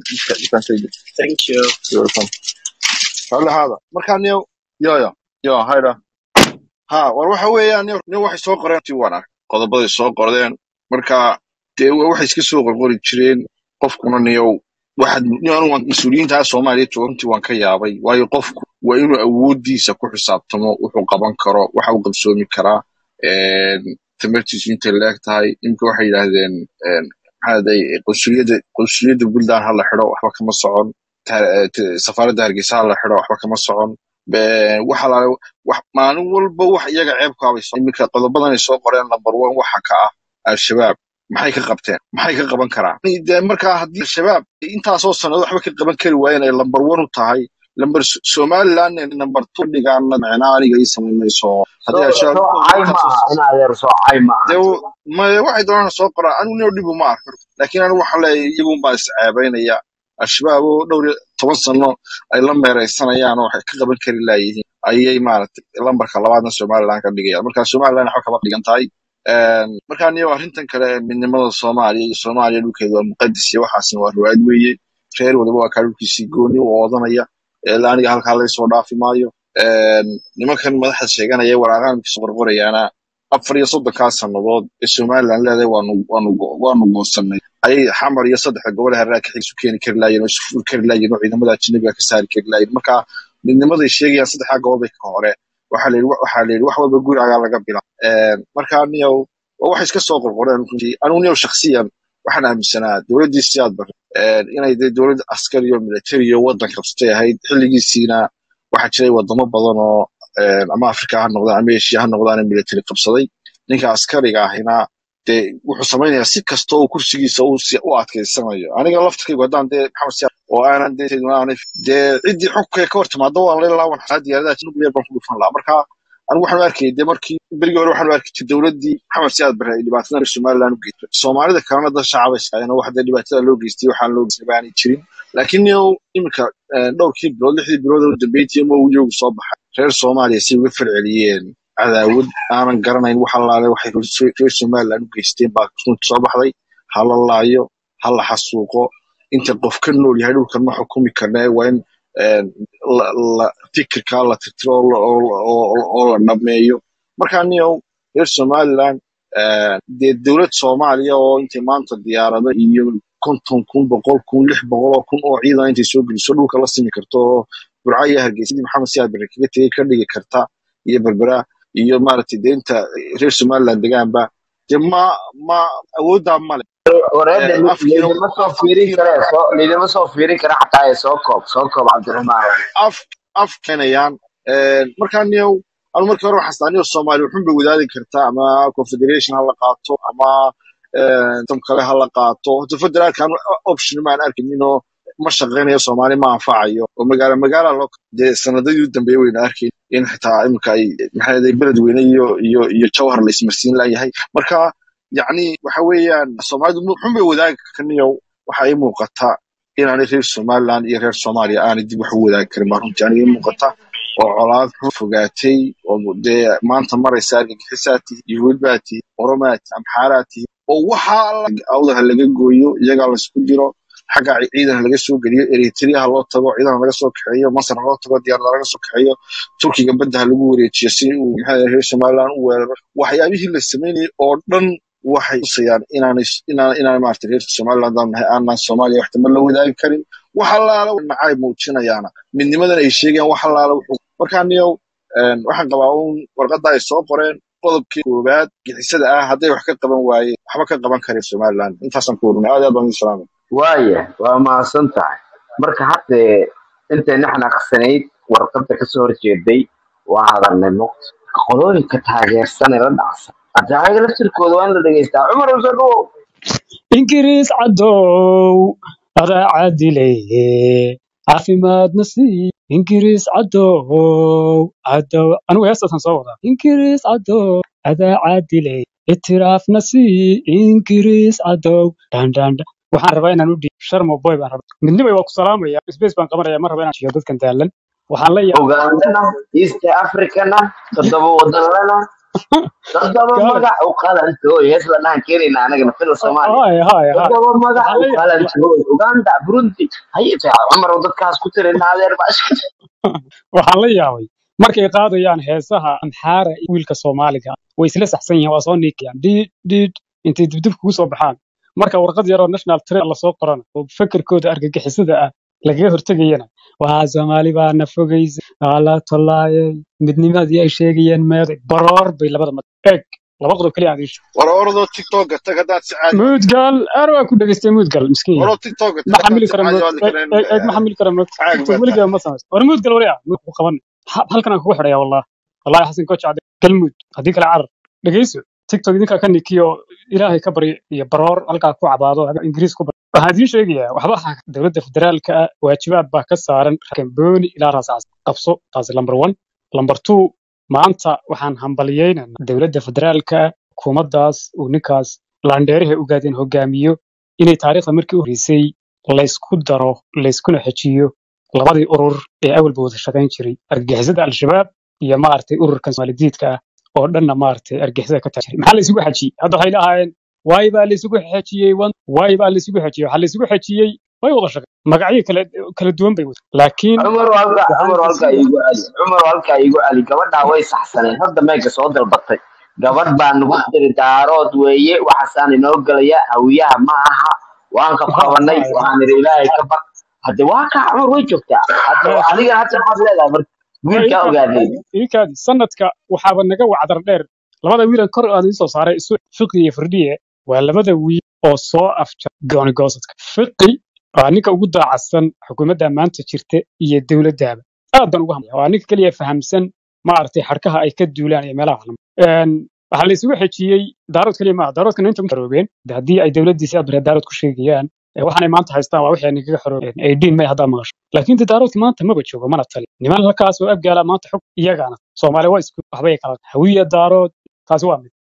thank you You're welcome. Raalli ahaada marka nio yo yo yo hayda ha war waxa weeyaan nio nio waxay soo qoreen ti waan arkay qodobaday soo qordeen marka dee wa- waxay iska soo qorqori jireen qofkuna niyow waxaad niyo anigu waan mas-uuliyiinta soomaaliya runtii waan ka yaabay waayo qofku waa inuu awoodiisa ku xisaabtamo wuxuu qaban karo waxa uu qabsoomi karaa een, tamartiisu intay leeg tahay imika waxay yidhaahdeen een, maxaa day qunsuliyadda qunsuliyadda puntland ha la xidho waxba kama socon Ta- eh, t- safaaradda hargeysa ha la xidho waxba kama socon Be- waxa la wax maalin walba wax iyaga ceebkaabay soo iminka qodobadan ay soo qoreen number one waxa ka ah al-shabaab maxay ka qabteen maxay ka qaban karaan dee markaa haddii al-shabaab intaasoo sanado waxba ka qaban kari waayeen ay number one u tahay number somaliland number two dhigaana macnaa aniga ii samaynayso haddii soo al-shabaab soo cay ma intaasoo aha in adeer soo cay ma aha dee w- ma- waxay doonaan soo qoraa anigu nio dhibu ma arko laakiin anigu waxaan leeyahay iyagun baa isceebaynaya al-shabaab oo dhowr iyo toban sano ay la meeraysanayaan oo waxay ka qaban kari laayihiin ayay maaragtay lambarka labaadna somaliland ka dhigayaan marka somaliland waxba kama dhigan tahay Een, marka niyo arrintan kale ee midnimada soomaaliya iyo soomaaliya dhulkeedu waa muqadis iyo waxaasna waa riwaayad weeye reer waliba waa kaa dhulkiisii gooni u oodanaya ilaa aniga halkaa laga soo dhaafi maayo Een, nimankan madaxda sheeganaya waraaqaan kasoo qorqorayaana afar iyo soddonkaa sannadood ee somaliland leedahay waanu waanu go- waanu goosanay ayay xamar iyo saddexda gobol haraa ka isu keeni kari laayeen oo isu furi kari laayeen oo ciidamada ajnabiga ka saari kari laayeen marka midnimaday sheegayaan saddexdaa gobol bay ka hore waxaa la yidhi waxaa la yidhi wax walba gurigagaa laga bila marka niyow waa wax iska soo qorqoreen runtii anigu niyow shakhsiyan waxaan aaminsanaa dowladdii siyaad bare inay dee dowlad askari iyo military iyo waddan qabsatay ahayd xilligiisiina waxaa jiray wadamo badan oo een, ama afrika ha noqdaan ama eshiya ha noqdaan ee military qabsaday ninka askariga ahina dee wuxuu samaynayaa si kasta oo kursigiisa uu si- u adkaysanayo aniga laftirkaygu haddaan dee maxamed siyaad oo aanan dee aanay dee ciddii xukunka ka hor timaado waan la laaban xataa diyaaradaha nuclear baan ku dhufan lahaa marka anigu waxaan u arkayay dee markii berigii hore waxaan u arkay dowladdii maxamed siyaad bare ay dhibaatada reer somaliland u geystay soomaalida kalena dad shacab ay iskaayeen oo wax dee dhibaatada loo geystay waxaan loo geystay baanay jirin laakiin niyow iminka eh, dhowrkii bilood lixdii bilood oo dambeyntii ma uu joogu soo baxay reer soomaaliya si uga falceliyeen cadaawad aanan garanayn wax allaale waxay reer reer somaliland u geysteen baa runta soo baxday ha la laayo ha la xasuuqo inta qof ka nool yahay dhulkan ma xukumi karna waa in een, la- la- fikirka la tirtiro oo la- oo la- oo- oo- oo la dhameeyo marka niyow reer somaliland een, dee dowlad soomaaliya oo intay maanta diyaarado iyo konton kun boqol kun lix boqol oo kun oo ciidan intay soo geliso dhulka la simi karto oo burca iyo hargeysadii maxamed siyaad bare kaga tegey ka dhigi karta iyo berbera iyo maaragtay dee inta reer somaliland degaanba dee ma ma awooddaa male wareede Een, afkiina lidima soo fiirin afkiina kare soo lidima soo fiirin kara xataa ee soo koob soo koob cabdiraxmaan af af keenayaan Een, markaa niyow anu markii hore waxaan istaa niyow soomaali wuxun bay wadaadi kartaa ama confederation ha la qaato ama een, tam kale ha la qaato horta federaalka anu option ma aan arkaynin oo ma shaqaynayo soomaali ma anfacayo oo magaala magaala loo dee sanadadii u dambeeyay wayna arkayn in xitaa imika ay maxay ahayd beled weyne iyo iyo iyo jawhar la ismarsiin layahay marka yacni waxa weeyaan soomaalidu wuxun bay wadaagi karniyow waxa ii muuqata inaanay reer somaliland iyo reer soomaaliya aanay dib wax u wadaagi karin baa runtii aniga ii muuqata oo colaad xun fogaatay oo dee maanta maraysa argagixisaa tihi yuhuud baa tihi oromaa tihi amxaaraa tihi oo waxaa la- awdaha laga gooyo iyagaa laysku diro xagga ci- ciidan laga soo geliyo eritrea ha loo tago ciidan laga soo kaxeeyo masar ha loo tago diyaarada laga soo kaxeeyo turkiga badda ha lagu wareejiyo si uu maxaa yahay reer somaliland u weeraro waxyaabihii la sameynayay oo dhan waxay tusayaan inaanay inaan inaan maarata reer somaliland aan nahay aanan soomaaliya wax tamar la wadaagi karin wax allaala nacay muujinayaana midnimadan ay sheegayaan wax allaala wuxuu markaa niyow een, waxaan qabaa uun warqadda ay soo qoreen qodobkii koowaad gixisada ah hadday wax ka qaban waayeen waxba ka qaban karin somaliland intaasaan ku warunay aad iyo aad baan idin salaamay waaya waa mahadsan tahay marka haddee intayna xanaaqsanayd warqadda kasoo horjeeday waa hadalnay muqt qolooyinka taageersan ee la dhacsan hadda ayaga laftirkooda waa in la dhegeystaa cumar usoo dhawow ingiriis cadow adaa caadileye caafimaadna sii ingiriis cadow cadow anigu heestaasaan soo wadaa ingiriis cadow adaa caadileye itiraafna sii ingiriis cadow dhandhandha waxaan rabaa inaan u dhiib sharmo boy baan rabaa midnimay waa ku salaamaya space baan qabanaya ma raba inaan shiyo dadkan daalan waxaan la yaabay ugandana east africana toddoba wadanlana toddoba gaal magac u qalantooy hees la dhahan keenayna anagana fila soomaaliya hay hay hay toddoba magac waxaan u la ya- qalantooy uganda burundi haye fiican cumar oo dadkaas ku tirina adeer baa iska waxaan la yaabay markay qaadayaan heesaha amxaara iyo wiilka soomaaliga ah, way isla saxsan yihiin waa soo niikayaan dhiid dhiid intay dibdib kugu soo baxaan marka warqad yaroo national trail lasoo qorana oo fekerkooda argagixisada ah lagaga hortegayana waa soomaali baa na fogaysa waa la tollaayay midnimadii ay sheegayeen meeday baroor bay labada mad eeg laba qodob keliya aan iisho war orodoo tiktoka tag haddaad si caadi muudgal aar waa ku dhegaystay muudgal miskiin yahay oroo tiktoka ma tag haddaad xamili si kara caadi mood hadli kareen eeg eeg ma xamili kara mood caag tiktok baa weligaa tahay ma samayso war muudgal waryaa muud ku qaban Ha- halkan aan kugu xidhaya wallah wallahi xasan kooc cade galmuud haddii kale carar dhegeyso tiktok idinkaa ka nikiyo ilaahay ka baryo iyo baroor halkaa ku cabaado haga ingiriis ku bar waxaan idiin sheegayaa waxba ha dowladda federaalka ah waajibaad baa ka saaran kambooni ilaa raas qabso taasi lamber one lamber two maanta waxaan hambaliyeynaynaa dowladda federaalka ah xukuumaddaas uu ninkaas laandheeraha ugaadeen hogaamiyo inay taariikhda markii u horreysay laysku daro layskuna xejiyo labadii urur ee awalba wada shaqayn jiray argagixisada al-shabaab iyo maaragtay ururkan somaalidiidka ah oo dhanna maaragtay argagixisada ka tajiray maxaa laysugu xejiyey hadda waxay lahaayeen waay baa laysugu xejiyey wan- waay baa laysugu xejiyey waxaa laysugu xejiyey way wada shaqeen magacyo kala kala duwan bay wada laakiin cumar halka waxaan cumar halka isleeyahay iigu celi cumar halka iigu celi gabadhaa way saxsaneen hadda meega soo dalbatay gabadh baa nagu tiri daarood weeye waxaasaan inoo gelaya hawiyaha ma aha waan ka ha qabanay ha waxaan idhi ilaahay ka baq hadde waa kaa cumar way joogtaa hadda laakiin adiga hadda maxaad leedahay marka waa wiilkaa iikaadi ogaadeen iikaadi sanadka waxaaba naga wacdar dheer labada wiilan kor aan idiin soo saaray isu fiqi iyo firdhiye waa labada wiil oo soo afjar gooni goosadka fiqi waa ninka ugu daacadsan xukuumadda maanta jirta iyo dowladdaaba aad baan ugu hamlaya waa ninka keliya fahamsan maaragtay xadhkaha ay ka duulaan iyo meelaha waxlama waxaa la isugu xejiyey daarood keliya maaha daaroodkana inta xoroobeen de haddii ay dowladdii sidaad bare daarood ku sheegayaan ee waxaanay maanta haystaan waa wixii ay nagaga xoroobeen ay dhiin may haddaa maqasho laakiin de daaroodki maanta maba joogo mana tali niman halkaas oo abgaala maanta xog iyagaana soomaali waa isku waxbay kala hawiya daarood taasi waa mid